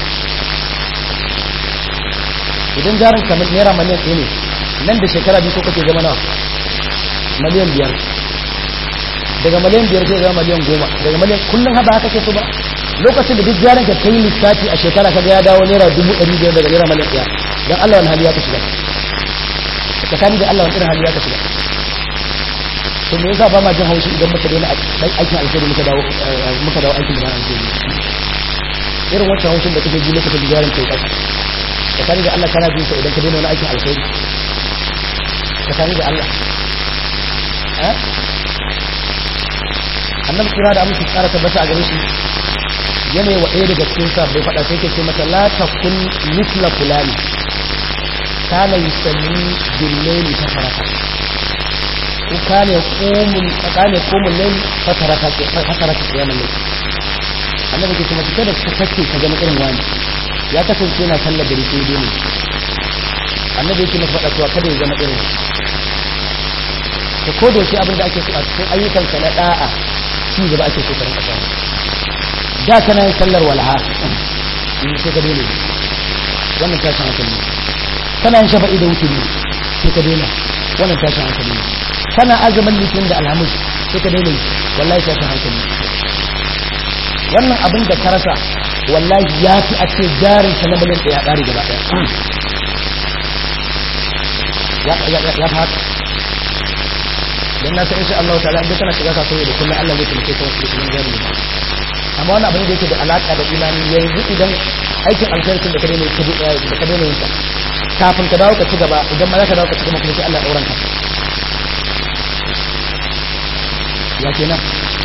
idan jarin ka naira miliyan ɗaya ne nan da shekara biyu ko kake zama nawa miliyan biyar daga miliyan biyar sai zama miliyan goma daga miliyan kullum haba haka ke so ba lokacin da duk jarin ka kai lissafi a shekara ka ga ya dawo naira dubu ɗari biyar daga naira miliyan ɗaya dan Allah wani hali ya ka shiga tsakani da Allah wani irin hali ya ka shiga to me yasa ba ma jin haushi idan muka daina aikin alheri muka dawo muka dawo aikin da alheri irin wancan haushin da kake ji lokacin da jarin kai kasa tsakani da Allah kana jin sa idan ka daina wani aikin alheri tsakani da Allah eh annabi kira da amince tsara tabbata a gare shi yanayi wa ɗaya daga cikin sa bai faɗa sai ke ce mata la takun misla fulani kana yusalli bil layli fataraka ko kana yaqumul kana yaqumul layl fataraka fataraka qiyamul layl annabi ke ce mata kada ka kace ka zama irin wani ya kasance yana sallar da rike dole annabi yake masa faɗa cewa kada ya zama irin da ko da yaushe abin da ake so a cikin ayyukanka na da'a ci gaba ake so ka rinka samu da kana yin sallar walha in sai ka dole wannan tashin hankali ne kana yin shafa'i da wuturi sai ka daina wannan tashin hankali ne kana azumin litinin da alhamis sai ka daina wallahi tashin hankali ne wannan abin da ka rasa wallahi ya fi a ce jarin ka na miliyan ɗaya ƙari gaba ɗaya ya fi haka don na san insha Allah ta'ala idan kana shiga kasuwa da kullum Allah zai taimake ka wasu kullum jari ne amma wani abin da yake da alaka da imani yanzu idan aikin alkhairin da ka daina da ka daina yin sa kafin ka dawo ka ci gaba idan ma za ka dawo ka ci gaba kuma sai Allah ya auren ka ya kenan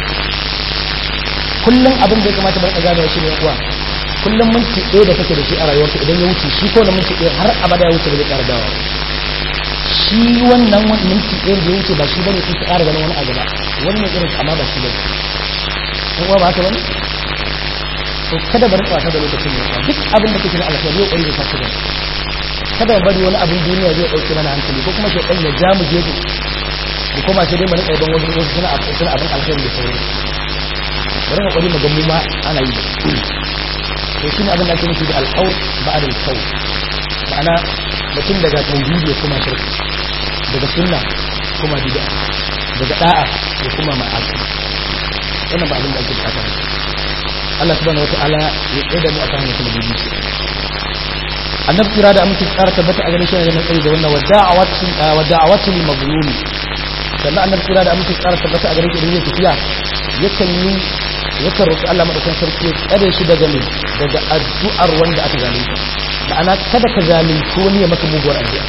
kullum abin da ya kamata bar gane shi ne uwa kullum minti ɗaya da kake da shi a rayuwarka idan ya wuce shi ko na minti ɗaya har abada ya wuce ba zai ƙara dawo shi wannan minti ɗaya da ya wuce ba shi bane sai ka ƙara ganin wani a gaba wani ne irin amma ba shi bane in uwa ba haka bane to kada bari wasa da lokacin ne duk abin da kake na alkhairi yau ƙwari da sashi bane kada mu bari wani abin duniya zai ɗauke mana hankali ko kuma shi ɗan ya ja mu gefe mu koma sai dai mu rika idan wasu wasu suna suna abin alkhairi da sauran bari mu ƙwari mu ga mu ma ana yi to shi ne abin da ake nufi da alƙawar ba'ad al-qawl ma'ana mutum daga tauhidi ya kuma shirka daga sunna kuma bid'a daga da'a ya kuma ma'asi wannan ba abin da ake bukata ba Allah subhanahu wata'ala ya tsaye da mu akan hanyar da bibi annabi kira da amince tsara tabbata a ganin shi ne mai da wannan wada'awatu wada'awatu lil mazlumi sannan annabi kira da amince tsara tabbata a ganin shi da tafiya yakan yi yakan roƙi Allah madaukakin sarki ya tsare shi daga ne daga addu'ar wanda aka zalunta ma'ana kada ka zalunci wani ya maka muguwar addu'a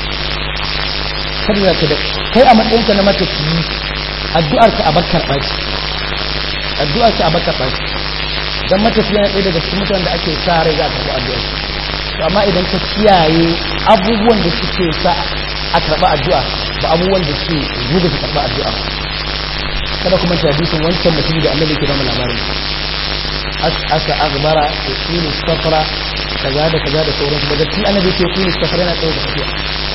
kada ka da kai a matsayinka na matafiyi addu'ar ka a bakar baki addu'ar ka a bakar baki dan matafiya na ɗaya daga cikin mutanen da ake sa rai za a karɓi addu'ar to amma idan ka kiyaye abubuwan da suke sa a karɓi addu'a ba abubuwan da suke zuga su karɓi addu'a kada kuma ta hadisin wancan mutum da annabi ke ba mu labarin aka agbara da kini safara kaza da kaza da sauransu daga cikin annabi ke kini safara yana tsaye da tafiya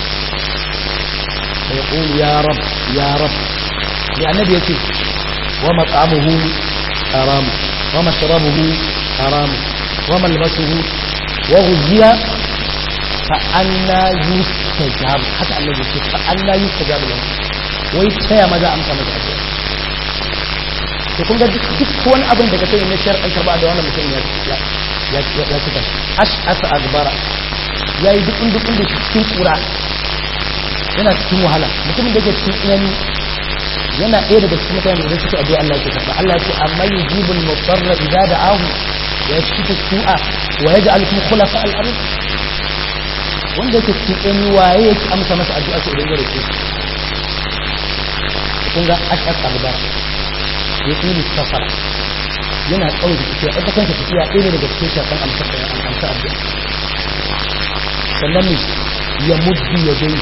da ya ƙulu ya rab ya rab da annabi ya ce wa mat'amuhu haram wa mashrabuhu haram wa malbasuhu wa ghuziya fa anna yustajab haka annabi ce fa anna yustajab lahu wai taya maza amsa masa addu'a to kun ga duk wani abin da ka sani na shar'an karba da wannan mutum ya ya ya cika ash asa agbara yayi duk duk da cikin kura yana cikin wahala mutumin da yake cikin tsanani yana ɗaya daga cikin mutane da suke addu'a Allah ya karba Allah ya ce amma yujibul mudarra idza da'ahu wa yashfitu su'a wa yaj'alukum khulafa al-ard wanda yake cikin tsanani waye yake amsa masa addu'a sai idan ya roke kun ga ash asa agbara ya tsini safara yana tsawon da tafiya ita kanta tafiya ɗaya ne daga cikin shafan amsa addu'a sannan ne ya muddi ya dai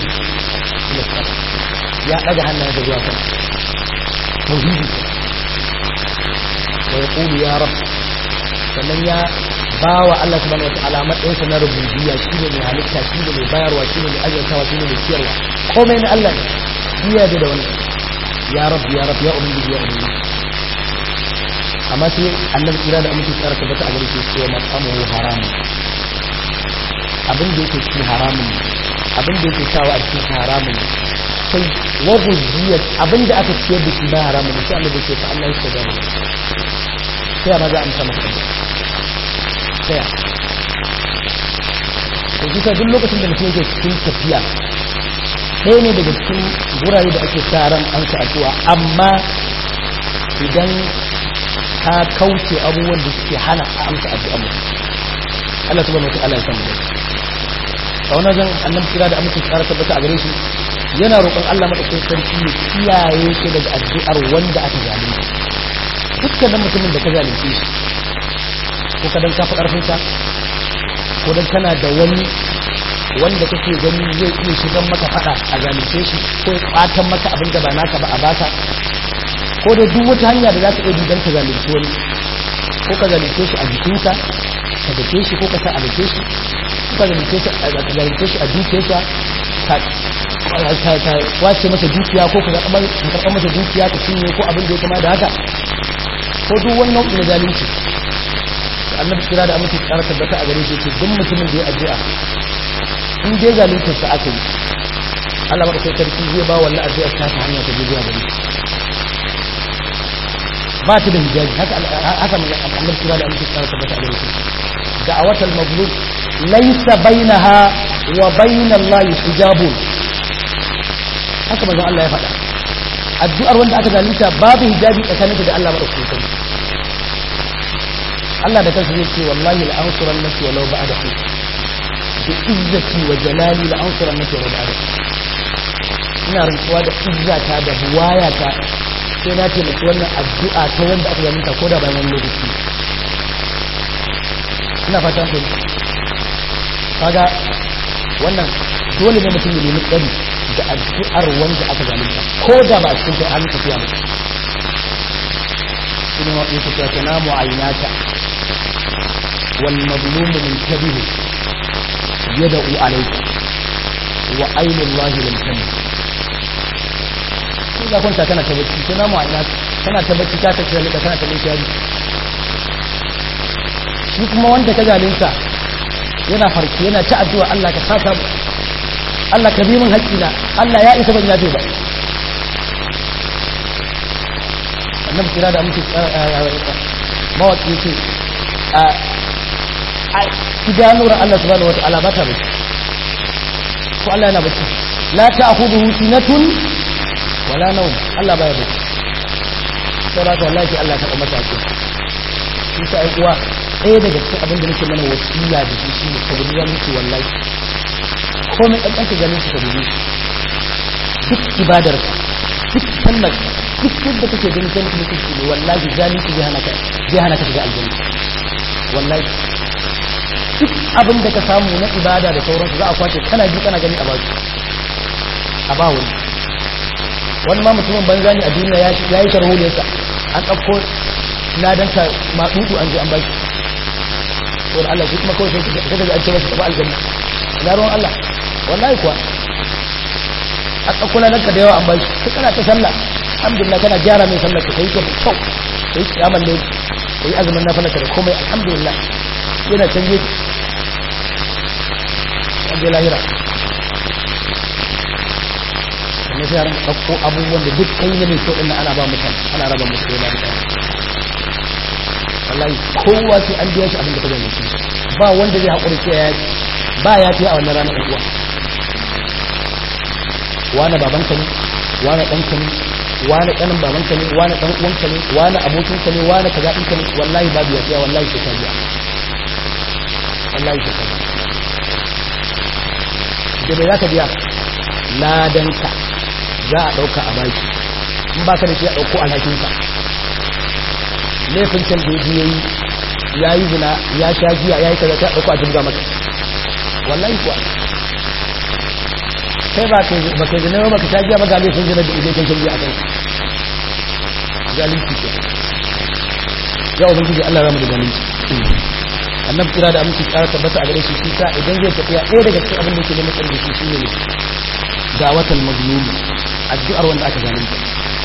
ya ɗaga hannayen da zuwa kan tauhidi wa ya ƙulu ya rab sannan ya ba wa Allah subhanahu wa ta'ala matsayinsa na rububiyya shi ne mai halitta shi ne mai bayarwa shi ne mai azantawa shi ne mai ciyarwa komai na Allah ne biya da wani ya rab ya rab ya ubangiji ya ubangiji amma sai annabi kira da amince tsara tabbata a gare shi cewa mat'amuhu haram abin da yake cikin haramun abin da yake sawa a cikin haramun sai wa guziyat abin da aka ciyar da shi ba haramun sai annabi ce fa Allah ya gane sai ma za a amsa masa sai to kisa duk lokacin da mutum yake cikin tafiya ɗaya ne daga cikin gurare da ake sa ran an sa addu'a amma idan ka kauce abubuwan da suke hana a amsa addu'a mutum Allah subhanahu wataala ya san mu a wannan zan annabi kira da amince tsara tabbata a gare shi yana roƙon Allah madaukakin sarki ya kiyaye shi daga addu'ar wanda aka zalunta dukkanin mutumin da ka zalunce shi ko ka dan ka fi karfin sa ko dan kana da wani wanda kake gani zai iya shigan maka fada a zalunce shi ko ya kwatan maka abin da ba naka ba a baka ko da duk wata hanya da za ka iya duban ka zalunci wani ko ka zalunce shi a jikinsa ka dake shi ko ka sa a dake shi ko ka zalunce shi a zalunce shi a dukiyarsa ka ka wace masa dukiya ko ka karɓar masa dukiya ka cinye ko abin da ya kama da haka ko duk wani nau'i na zalunci annabi kira da amince tsara tabbata a gare shi ce duk mutumin da ya addu'a in dai zalunta sa aka yi Allah baka sai sarki zai ba wannan addu'a ta ta hanya ta je zuwa gare ba ta da hijabi haka haka annabi kira da amince tsara tabbata a gare shi da'awatul mazlum laysa bainaha wa bainallahi hijabun haka manzon Allah ya faɗa addu'ar wanda aka zalunta babu hijabi tsakaninta da Allah madaukakin sarki Allah da kansa zai ce wallahi la ansuran nafsi walau ba'da hu bi izzati wa jalali la ansuran nafsi walau ba'da ina rantsuwa da izzata da buwayata sai na ce mutu wannan addu'a ta wanda aka zalunta ko da bayan wani lokaci ina fata ku kaga wannan dole ne mutum ya nemi tsari da addu'ar wanda aka zalunta ko da ba a cikin kai an tafiya ba ina wa yake cewa tanamu aynaka wal mazlum muntabihu yad'u alayka wa aynu allahi lam tamut ko da kwanta kana ta bacci tanamu aynaka kana ta bacci ka tafi da kana ta bacci shi kuma wanda ka zalunta yana farki yana ta addu'a Allah ka saka Allah ka bi min haƙƙina Allah ya isa ban yafe ba annabi kira da muke mawaƙi ce a idanuwar Allah subhanahu wata'ala ba ta bacci ko Allah yana bacci la ta'khudhuhu sinatun wala nawm Allah baya bacci sai ra wallahi Allah ta kuma ta ce shi ta ai uwa ɗaya daga cikin abin da nake mana wasiya da shi shine ka gudu muke wallahi komai ƙanƙanta ganin su ka gudu duk ibadar duk sallar duk yadda kake ganin kai mutum kake ne wallahi zalunci zai hana ka zai hana ka shiga aljanna wallahi duk abin da ka samu na ibada da sauransu za a kwace kana ji kana gani a ba su a ba wani wani ma mutumin banza ne a duniya ya yi sharholiyarsa an ɗauko ladanka maɗuɗu an je an ba shi saboda Allah shi kuma kawai sai ka ga an ce masa tafi aljanna ina ruwan Allah wallahi kuwa a tsakula nan ka da yawa an bai ka kana ta sallah alhamdulillah kana gyara mai sallah ka kai ta kyau kai kiyaman ne kai azumin na falaka da komai alhamdulillah yana canje an je lahira na sai ran ɗauko abubuwan da duk kai ne mai kyau ɗin ana ba mutane ana raba musu da mutane wallahi kowa sai an biya shi abin da ka gani ba wanda zai haƙuri sai ya ba ya fi a wannan ranar uwa wani babanka ne wani ɗanka ne wani ɗanin babanka ne wani ɗan uwanka ne wani abokinka ne wani kaza ɗinka ne wallahi babu ya fiya wallahi sai ka biya wallahi sai ka biya da me za ka biya ladanka za a ɗauka a baki in ba ka da shi a ɗauko alhakinka laifin can da ya yi ya yi zina ya sha giya ya yi kaza ta ɗauko a jirga maka wallahi kuwa kai ba kai ba kai zina ba ka sha giya ba ga laifin zina da idan kai shan giya a kai zalunci ke ya ubangiji Allah ya mu da zalunci annabi kira da aminci tsara tabbata a gare shi shi sa idan zai tafiya ɗaya daga cikin abin da yake neman tsari da shi shine ne dawatal mazlumi addu'ar wanda aka zalunta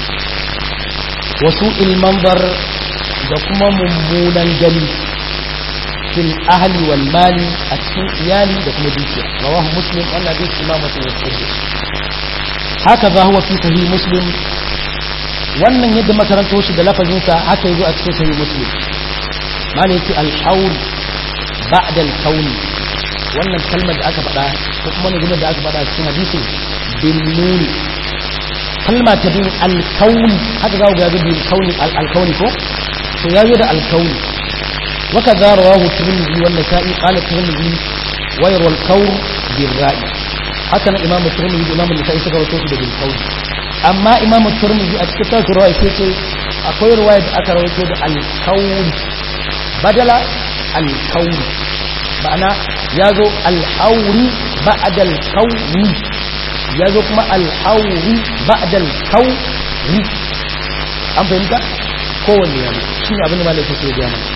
wasu ilmanbar da kuma mummunan gani fil ahli wal mali a cikin iyali da kuma dukiya rawahu muslim wannan hadisi imamu sun yi haka za huwa fi sahih muslim wannan yadda makaranto shi da lafazinsa haka yazo a cikin sahih muslim mali yace al-hawl ba'da al-kawn wannan kalmar da aka faɗa ko kuma ne da aka faɗa cikin hadisin bin nuni kalma ta bin al-kawn haka za ku ga bin kauni al-kauni ko to yazo da al-kauni وكذا رواه الترمذي والنسائي قال الترمذي ويروى الكور بالرأي حتى إمام الترمذي إمام النسائي سكر وتوفي بالكور أما إمام الترمذي أتكتر رواية كيتي أقول رواية أكر ويتود الكور بدل الكور معنى يازو الحور بعد الكور يازو كما الحور بعد الكور أم فهمت؟ kowanne ya shi ne abin da malai take gaya mana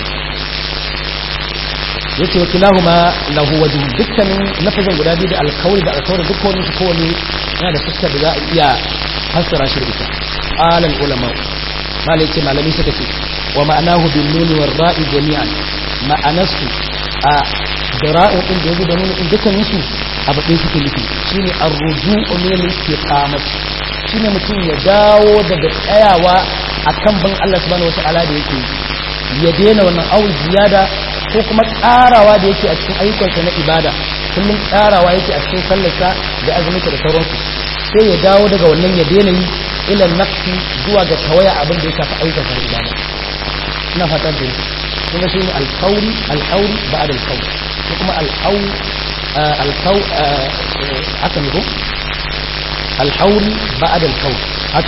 yace wa kilahuma lahu wajh dukkanin lafazin guda biyu da alkawli da alkawli duk wani su kowane yana da fuskar da za a iya fassara shi da ita alal ulama malai ce malami suka ce wa ma'anahu bin nuni war ra'i jami'an ma'anarsu a dira'in din da yazo da nuna in dukkan su abu ɗaya suke nufi shine ar-ruju'u min al-istiqamah shine mutum ya dawo daga tsayawa akan bin Allah subhanahu wata'ala da yake ya daina wannan awu ziyada ko kuma ƙarawa da yake a cikin ayyukansa na ibada kullum ƙarawa yake a cikin sallarsa da azuminsa da sauransu sai ya dawo daga wannan ya daina yi ilan nafsi zuwa ga tawaya abin da ya shafi ayyukansa na ibada ina fatan da kuma shi ne alkauri alkauri ba'ad alkauri ko kuma alkau alkau haka ne ko alhauri ba'ad alkauri haka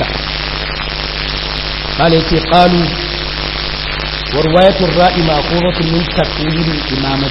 قال يتي قالوا ورواية الرأي مأخوذة من تقويل الإمامة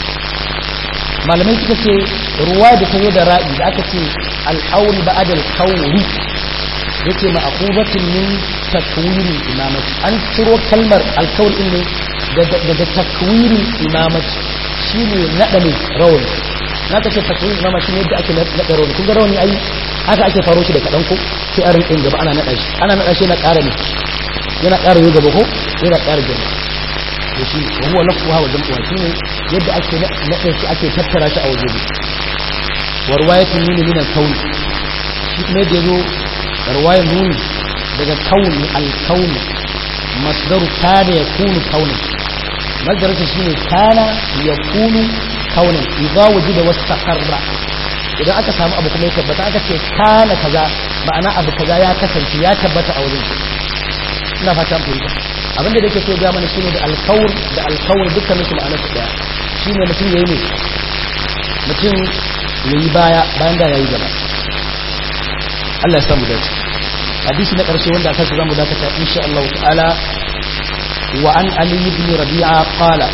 malamai suka ce ruwa da ta zo da ra'i da aka ce al'auri ba adal kauri ya ce ma'akubatun min takwirin imamati an ciro kalmar alkawar ne daga takwirin imamati shi ne naɗa ne rawani na ka ce takwirin imamati ne yadda ake naɗa rawani kun ga rawani ai haka ake faro shi da kaɗan ko sai a rinƙin gaba ana naɗa shi ana naɗa shi yana ƙara ne yana ƙara yi gaba ko yana ƙara gaba da shi wa huwa lafuha wa jam'uha shine yadda ake naɗe shi ake tattara shi a waje ne wa riwayatul nuni min al-kawn shi kuma da yazo riwayar nuni daga kaun al-kawn masdaru kana yakunu kaunan masdar shi shine kana yakunu kaunan idza wujida wastaqarra idan aka samu abu kuma ya tabbata aka ce kana kaza ma'ana abu kaza ya kasance ya tabbata a wajen ina fatan fahimta abinda da yake so ga mana shine da alkawur da alkawur dukkan su ma'anar su daya shine mutum yayi ne mutum yayi baya bayan da yayi gaba Allah ya samu dace hadisi na karshe wanda aka zamu dakata insha Allah ta'ala wa an ali ibn rabi'a qala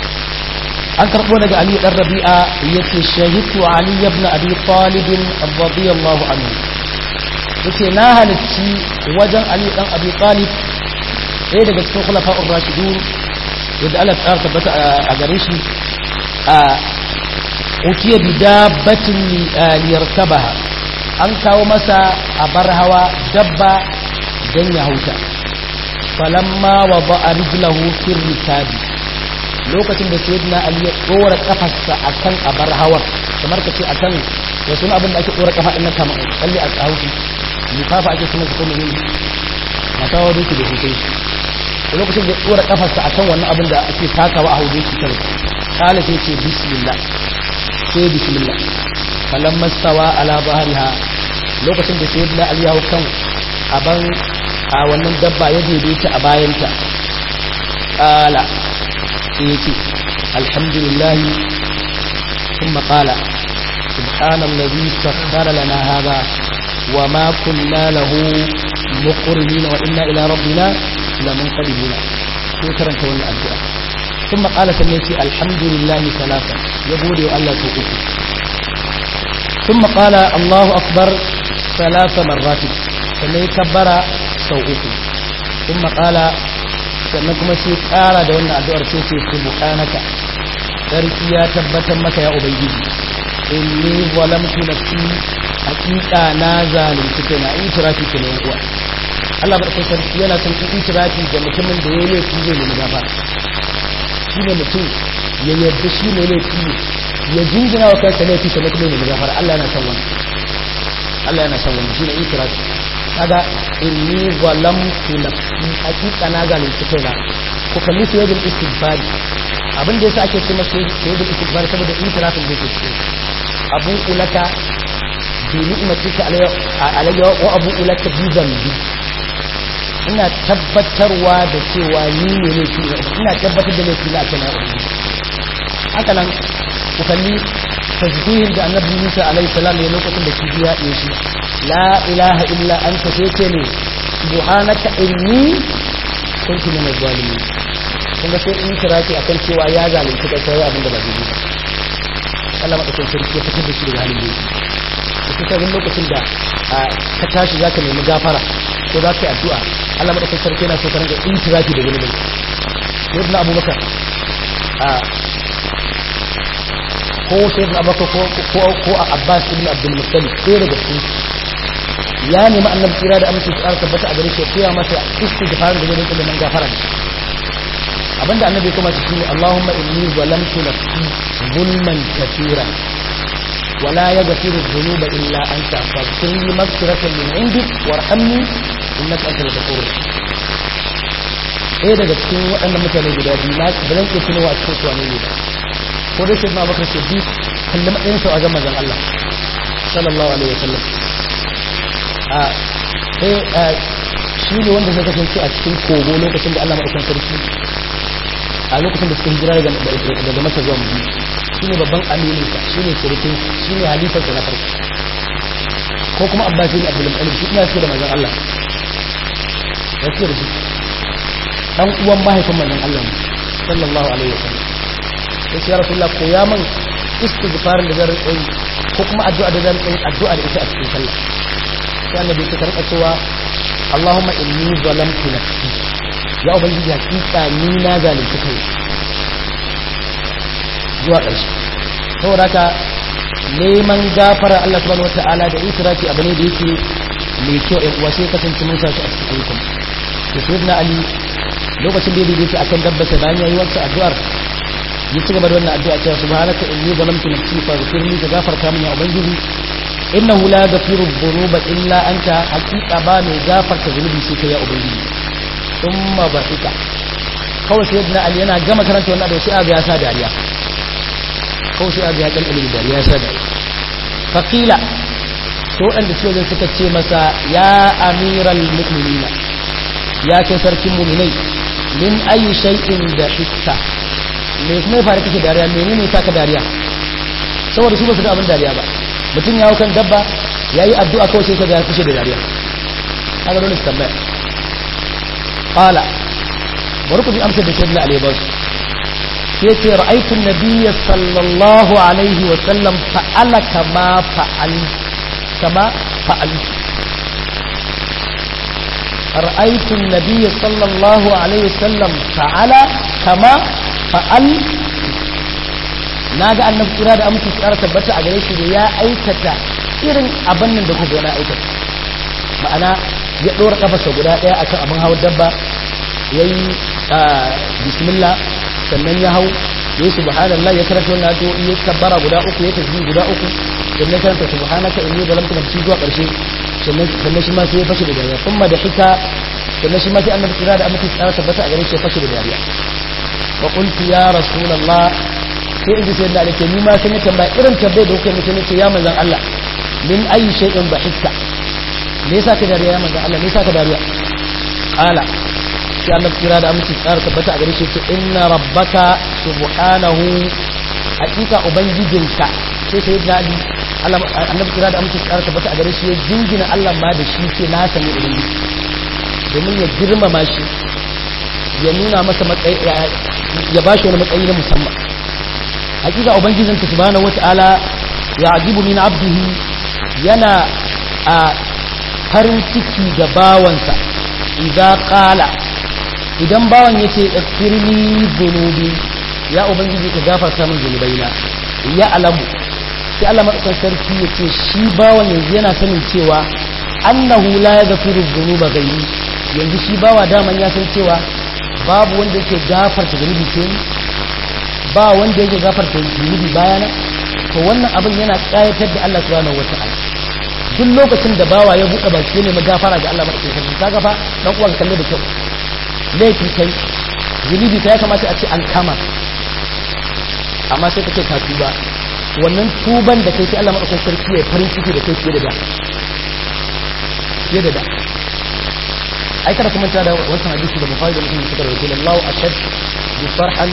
an karbo daga ali dan rabi'a yace shahidtu ali ibn abi talib radiyallahu anhu yace na halicci wajen ali dan abi talib ɗaya daga cikin khulafa'ur rashidun yadda Allah ta tabbata a gare shi a ukiya bi dabbatin liyarkabaha an kawo masa a bar hawa dabba dan ya hauta falamma wa ba'a rijlahu fil rikabi lokacin da sayyidina ali ya dora kafarsa akan abar hawar kamar ka ce akan da suna abin da ake dora kafa din nan kamar kalli a hauki lifafa ake sunan su kuma ne mata wa duki da hukai da lokacin da tsora kafarsa a kan wannan abin da ake takawa a hauje shi kare kala sai ce bismillah sai bismillah falan mastawa ala bahariha lokacin da sai da aliyahu kan aban a wannan dabba ya daidaita a bayanta kala sai ya ce alhamdulillah ثم قال سبحان الذي سخر لنا هذا وما كنا له مقرنين وإنا إلى ربنا لمنقلبون sai karanta wannan addu'a kuma qala sannan yace alhamdulillah salasa ya gode wa Allah sau uku kuma qala Allahu akbar salasa marrat sannan ya kabbara sau uku kuma qala sannan kuma sai kara da wannan addu'ar sai ce subhanaka sarki ya tabbatar maka ya ubangiji inni zalamtu nafsi hakika na zalunci kaina in tirafi kenan uwa Allah ba kai sarki yana son in itirafi ga mutumin da yayi laifi zai nemi gafara shi ne mutum ya yarda shi ne laifi ne ya jingina wa kansa laifi sannan kuma nemi gafara Allah yana son wannan Allah yana son wannan shi ne itirafi kaga inni zalamtu nafsi hakika na zalunci kaina ko kalli su yadda istighfar abin da yasa ake ce masa yadda istighfar saboda itirafin da yake cikin abu ulaka bi ni'matika alayya wa abu ulaka bi zambi ina tabbatarwa da cewa ni ne laifi ina tabbatar da laifi na a kana haka nan ku kalli tasbihin da annabi Musa alaihi salam ya lokacin da kibiya ya shi la ilaha illa anta sai ce ne subhanaka inni kuntu min az-zalimin kun ga sai in kira ki akan cewa ya zalunci kai sai abin da ba zai ba Allah madaukakin sarki ya fitar da shi daga halin da yake kusa lokacin da ka tashi zaka nemi gafara ko za ka yi addu'a Allah madaukakin sarki yana so ka rinka intirafi da wani mai sayyidina abubakar a ko sayyidina abubakar ko ko a abbas ibn abdul muttalib sai daga su ya nemi annabi kira da amince su tabbata a gare shi ya koya masa istighfar da zai rinka neman gafara abinda annabi kuma shi shine Allahumma inni zalamtu nafsi zulman kathira ولا يغفر الذنوب إلا أنت فاغفر لي مغفرة من عندك وارحمني إنك أنت الغفور ɗaya daga cikin waɗannan mutane guda biyu na ba zan iya tunowa a cikin suwane ne ba ko dai sai na bakar sai bi kalli matsayin sau a ga mazan Allah sallallahu alaihi wa sallam a sai shi ne wanda zai kasance a cikin kogo lokacin da Allah maɗaukan sarki a lokacin da suka hijira daga masa zuwa mu shi ne babban amininsa shi ne surukin shi ne halifarsa na farko ko kuma abbasi ne abdul mutalib shi ina suke da manzon Allah ya suke da shi dan uwan mahaifin manzon Allah ne sallallahu alaihi wasallam ya ce ya rasulullah ko ya man istighfarin da zan yi ko kuma addu'a da zan yi addu'a da ita a cikin sallah sai annabi ya karɓa cewa Allahumma inni zalamtu nafsi ya ubangiji hakika ni na zalunci kai zuwa ƙarshe saboda haka neman gafara Allah subhanahu wata'ala da israfi abu ne da yake mai kyau ɗan uwa sai kasance mun sashi a cikin ayyukan to sai na ali lokacin da ya daidaita akan dabbata bayan yayi wata addu'ar ya ci gaba da wannan addu'a cewa subhanaka inni zalamtu nafsi faghfirli ka gafarta min ya ubangiji innahu la yaghfiru dhunuba illa anta haqiqa ba mai gafarta zunubi sai kai ya ubangiji thumma bahika kawai sai na ali yana gama karanta wannan addu'a sai aga ya sa dariya kawai sai aga ya kalkale dariya ya sa dariya faqila sai waɗanda suke wajen suka ce masa ya amiral mu'minina ya kai sarkin mu'minai min ayi shay'in da hikka me kuma ya fara kake dariya menene saka dariya saboda su ba su ga abin dariya ba mutum ya hau kan dabba ya yi addu'a kawai sai ka ga kushe da dariya haka dole su tambaya qala bari ku ji amsar da sayyidina ali ba su sai ce ra'aytu nabiyya sallallahu alaihi wa sallam fa'ala kama fa'al kama fa'al ra'aytu nabiyya sallallahu alaihi wa sallam fa'ala kama fa'al na ga annabi kira da amince tsara tabbata a gare shi da ya aikata irin abin nan da kuka na aikata ma'ana ya ɗora kafarsa guda ɗaya akan abin hawa dabba ya yi bismillah sannan ya hau ya yi subhanallah ya karanta wannan to ya kabbara guda uku ya tasbih guda uku sannan karanta subhanaka inni zalamtu nafsi zuwa ƙarshe sannan shi ma sai ya fashe da dariya kuma da hika sannan shi ma sai annabi kira da amince tsara tabbata a gare shi ya fashe da dariya wa qultu ya rasulullah sai in ji sai da alake ni ma sun yi tambaya irin tambayar da kuka yi mutum ce ya manzan Allah min ayi shay'in dhahikta me yasa ka dariya ya manzan Allah me yasa ka dariya ala sai Allah kira da aminci tsara tabbata a gare shi ce inna rabbaka subhanahu hakika ubangijinka sai sai da ali Allah annabi kira da aminci tsara tabbata a gare shi ya jingina Allah ma da shi ce na sani ubangiji domin ya girmama shi ya nuna masa matsayi ya bashi wani matsayi na musamman hakika ubangijin ta subhanahu wataala ya ajibu min abdihi yana a farin ciki ga bawansa idan qala idan bawan yace ighfirli dhunubi ya ubangiji ka gafarta min zunubaina ya alamu sai Allah madaukakin sarki yace shi bawan yanzu yana sanin cewa annahu la yaghfiru dhunuba ghairi yanzu shi bawa daman ya san cewa babu wanda yake gafarta zunubi sai ba wanda yake gafarta zunubi bayana to wannan abin yana kayatar da Allah subhanahu wata'ala duk lokacin da bawa ya buɗe baki ne magafara ga Allah madaukakin sarki kaga fa dan uwa ka kalle da kyau laifi kai zunubi ta ya kamata a ce an kama amma sai kace ka tuba wannan tuban da kai sai Allah madaukakin sarki ya farin ciki da kai fiye da da fiye da da ai kada kuma ta da wannan hadisi da Bukhari da Muslim suka rawaito Allah ashad bi farhan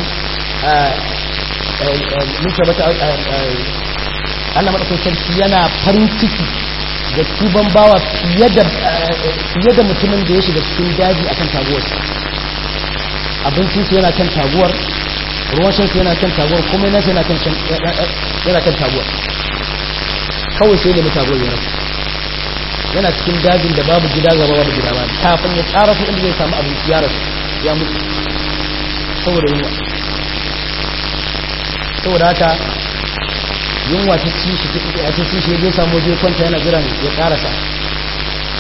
muka bata Allah madaukakin sarki yana farin ciki da tuban bawa fiye da mutumin da ya shiga cikin daji akan taguwar abincinsu yana kan taguwar ruwan shansu yana kan taguwar kuma yana yana kan yana kan taguwar kawai sai da mutaguwar ya rasu yana cikin dajin da babu gida gaba babu gida ba kafin ya tsara su inda zai samu abinci ya rasu ya mutu saboda yunwa saboda haka yunwa ta ci shi ta ci shi ya samu zai kwanta yana jiran ya karasa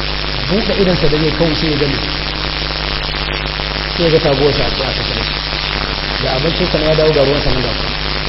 buɗe idansa da zai kawo sai ya gani sai ya ga taguwar sa a kasa da shi da abincin sa ya dawo ga ruwan sa nan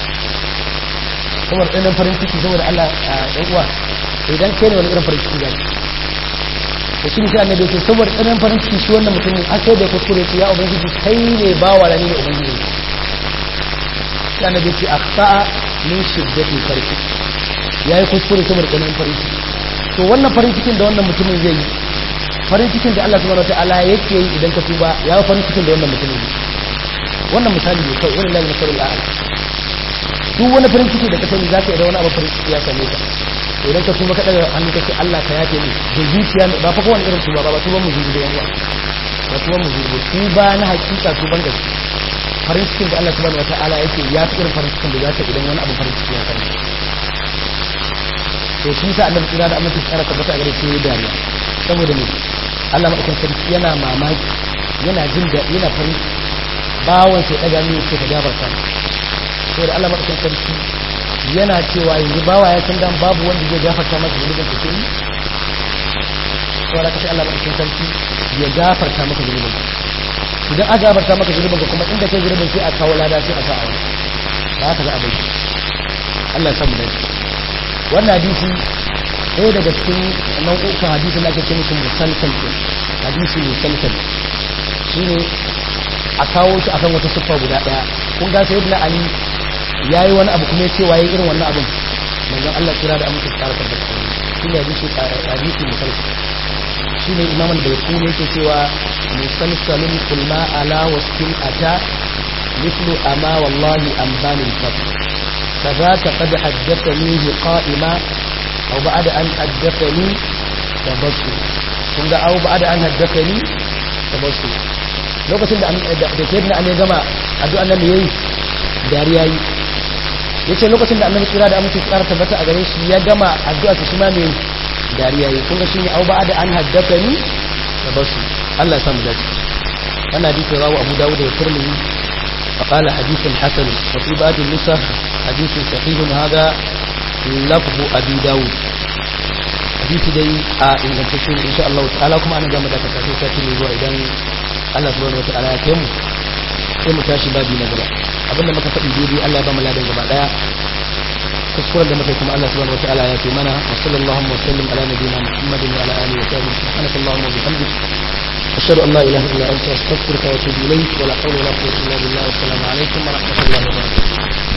kuma ɗanin farin ciki saboda Allah ɗan uwa idan kai ne wani irin farin ciki zai da shi sai annabi ce saboda ɗanin farin ciki shi wannan mutumin an sai da kuskure ya ubangiji kai ne ba wa rani ne ubangiji sai annabi ce akhta'a min shiddati farki yayi kuskure saboda ɗanin farin ciki to wannan farin cikin da wannan mutumin zai yi farin cikin da Allah subhanahu wataala yake yi idan ka tuba ya yi farin cikin da wannan mutumin ne wannan misali ne kawai wani lalata sarari a'ala duk wani farin ciki da ka sani za ka idan wani abu farin ciki ya same ka idan ka tuba ka daga hannu ka ce Allah ka yafe ni da zuciya ba fa kowane irin tuba ba ba tuban mu zuci da yawa ba tuban mu zuci tuba na hakika tuban gaske farin cikin da Allah subhanahu wataala yake ya fi irin farin cikin da za ka idan wani abu farin ciki ya same ka to shi sa annabi tsira da amince tsara tabbata a gare shi dariya saboda ne Allah madaukakin sarki yana mamaki yana jin da yana farin bawon sai daga ne sai ka gabarta saboda Allah madaukakin sarki yana cewa yanzu bawa ya san dan babu wanda zai gafarta masa zunubin sa sai saboda kace Allah madaukakin sarki ya gafarta maka zunubin idan aka gafarta maka zunubin ka kuma inda kai zunubin sai a kawo lada sai a sa a wani ba haka za a bai Allah ya samu dace wannan hadisi ɗaya daga cikin nau'ukan hadisi da ake ce musu musalsal hadisi musalsal shine a kawo shi akan wata siffa guda ɗaya kun ga sai ibn ali yayi wani abu kuma ya ce waye irin wannan abin manzon Allah kira da amince tsara tabbata shine hadisi hadisi musalsal shine imam al-bayquni yake cewa musalsalun kulma ala wasfin ata مثل أما والله أنبان الفتح فذاك قد حدثنيه قائما أو بعد أن حدثني تبصر كنت أو بعد أن حدثني تبصر lokacin da da ke na ne gama addu'an nan yayi dariya yi yace lokacin da annabi kira da amince tsara tabbata a gare shi ya gama addu'a shi ma ne dariya yi kun ga shine au ba da an haddathani tabasu Allah ya samu dace wannan hadisi rawu Abu Dawud da Tirmidhi فقال حديث حسن وفي بعض النسخ حديث صحيح هذا لفظ أبي داود حديث دي إن تشين إن شاء الله تعالى كما أنا جامد أتكاسي ساتي من إذن الله سبحانه وتعالى كم كم تاشي بابي نجرة أبدا ما كفت بيدي الله بام لا دين جمع لا تذكر لما كيكم الله سبحانه وتعالى يا منا وصلى اللهم وسلم على نبينا محمد وعلى آله وصحبه سبحانك اللهم وبحمدك أشهد أن لا إله إلا أنت أستغفرك وأتوب إليك ولا حول ولا قوة إلا بالله والسلام عليكم ورحمة الله وبركاته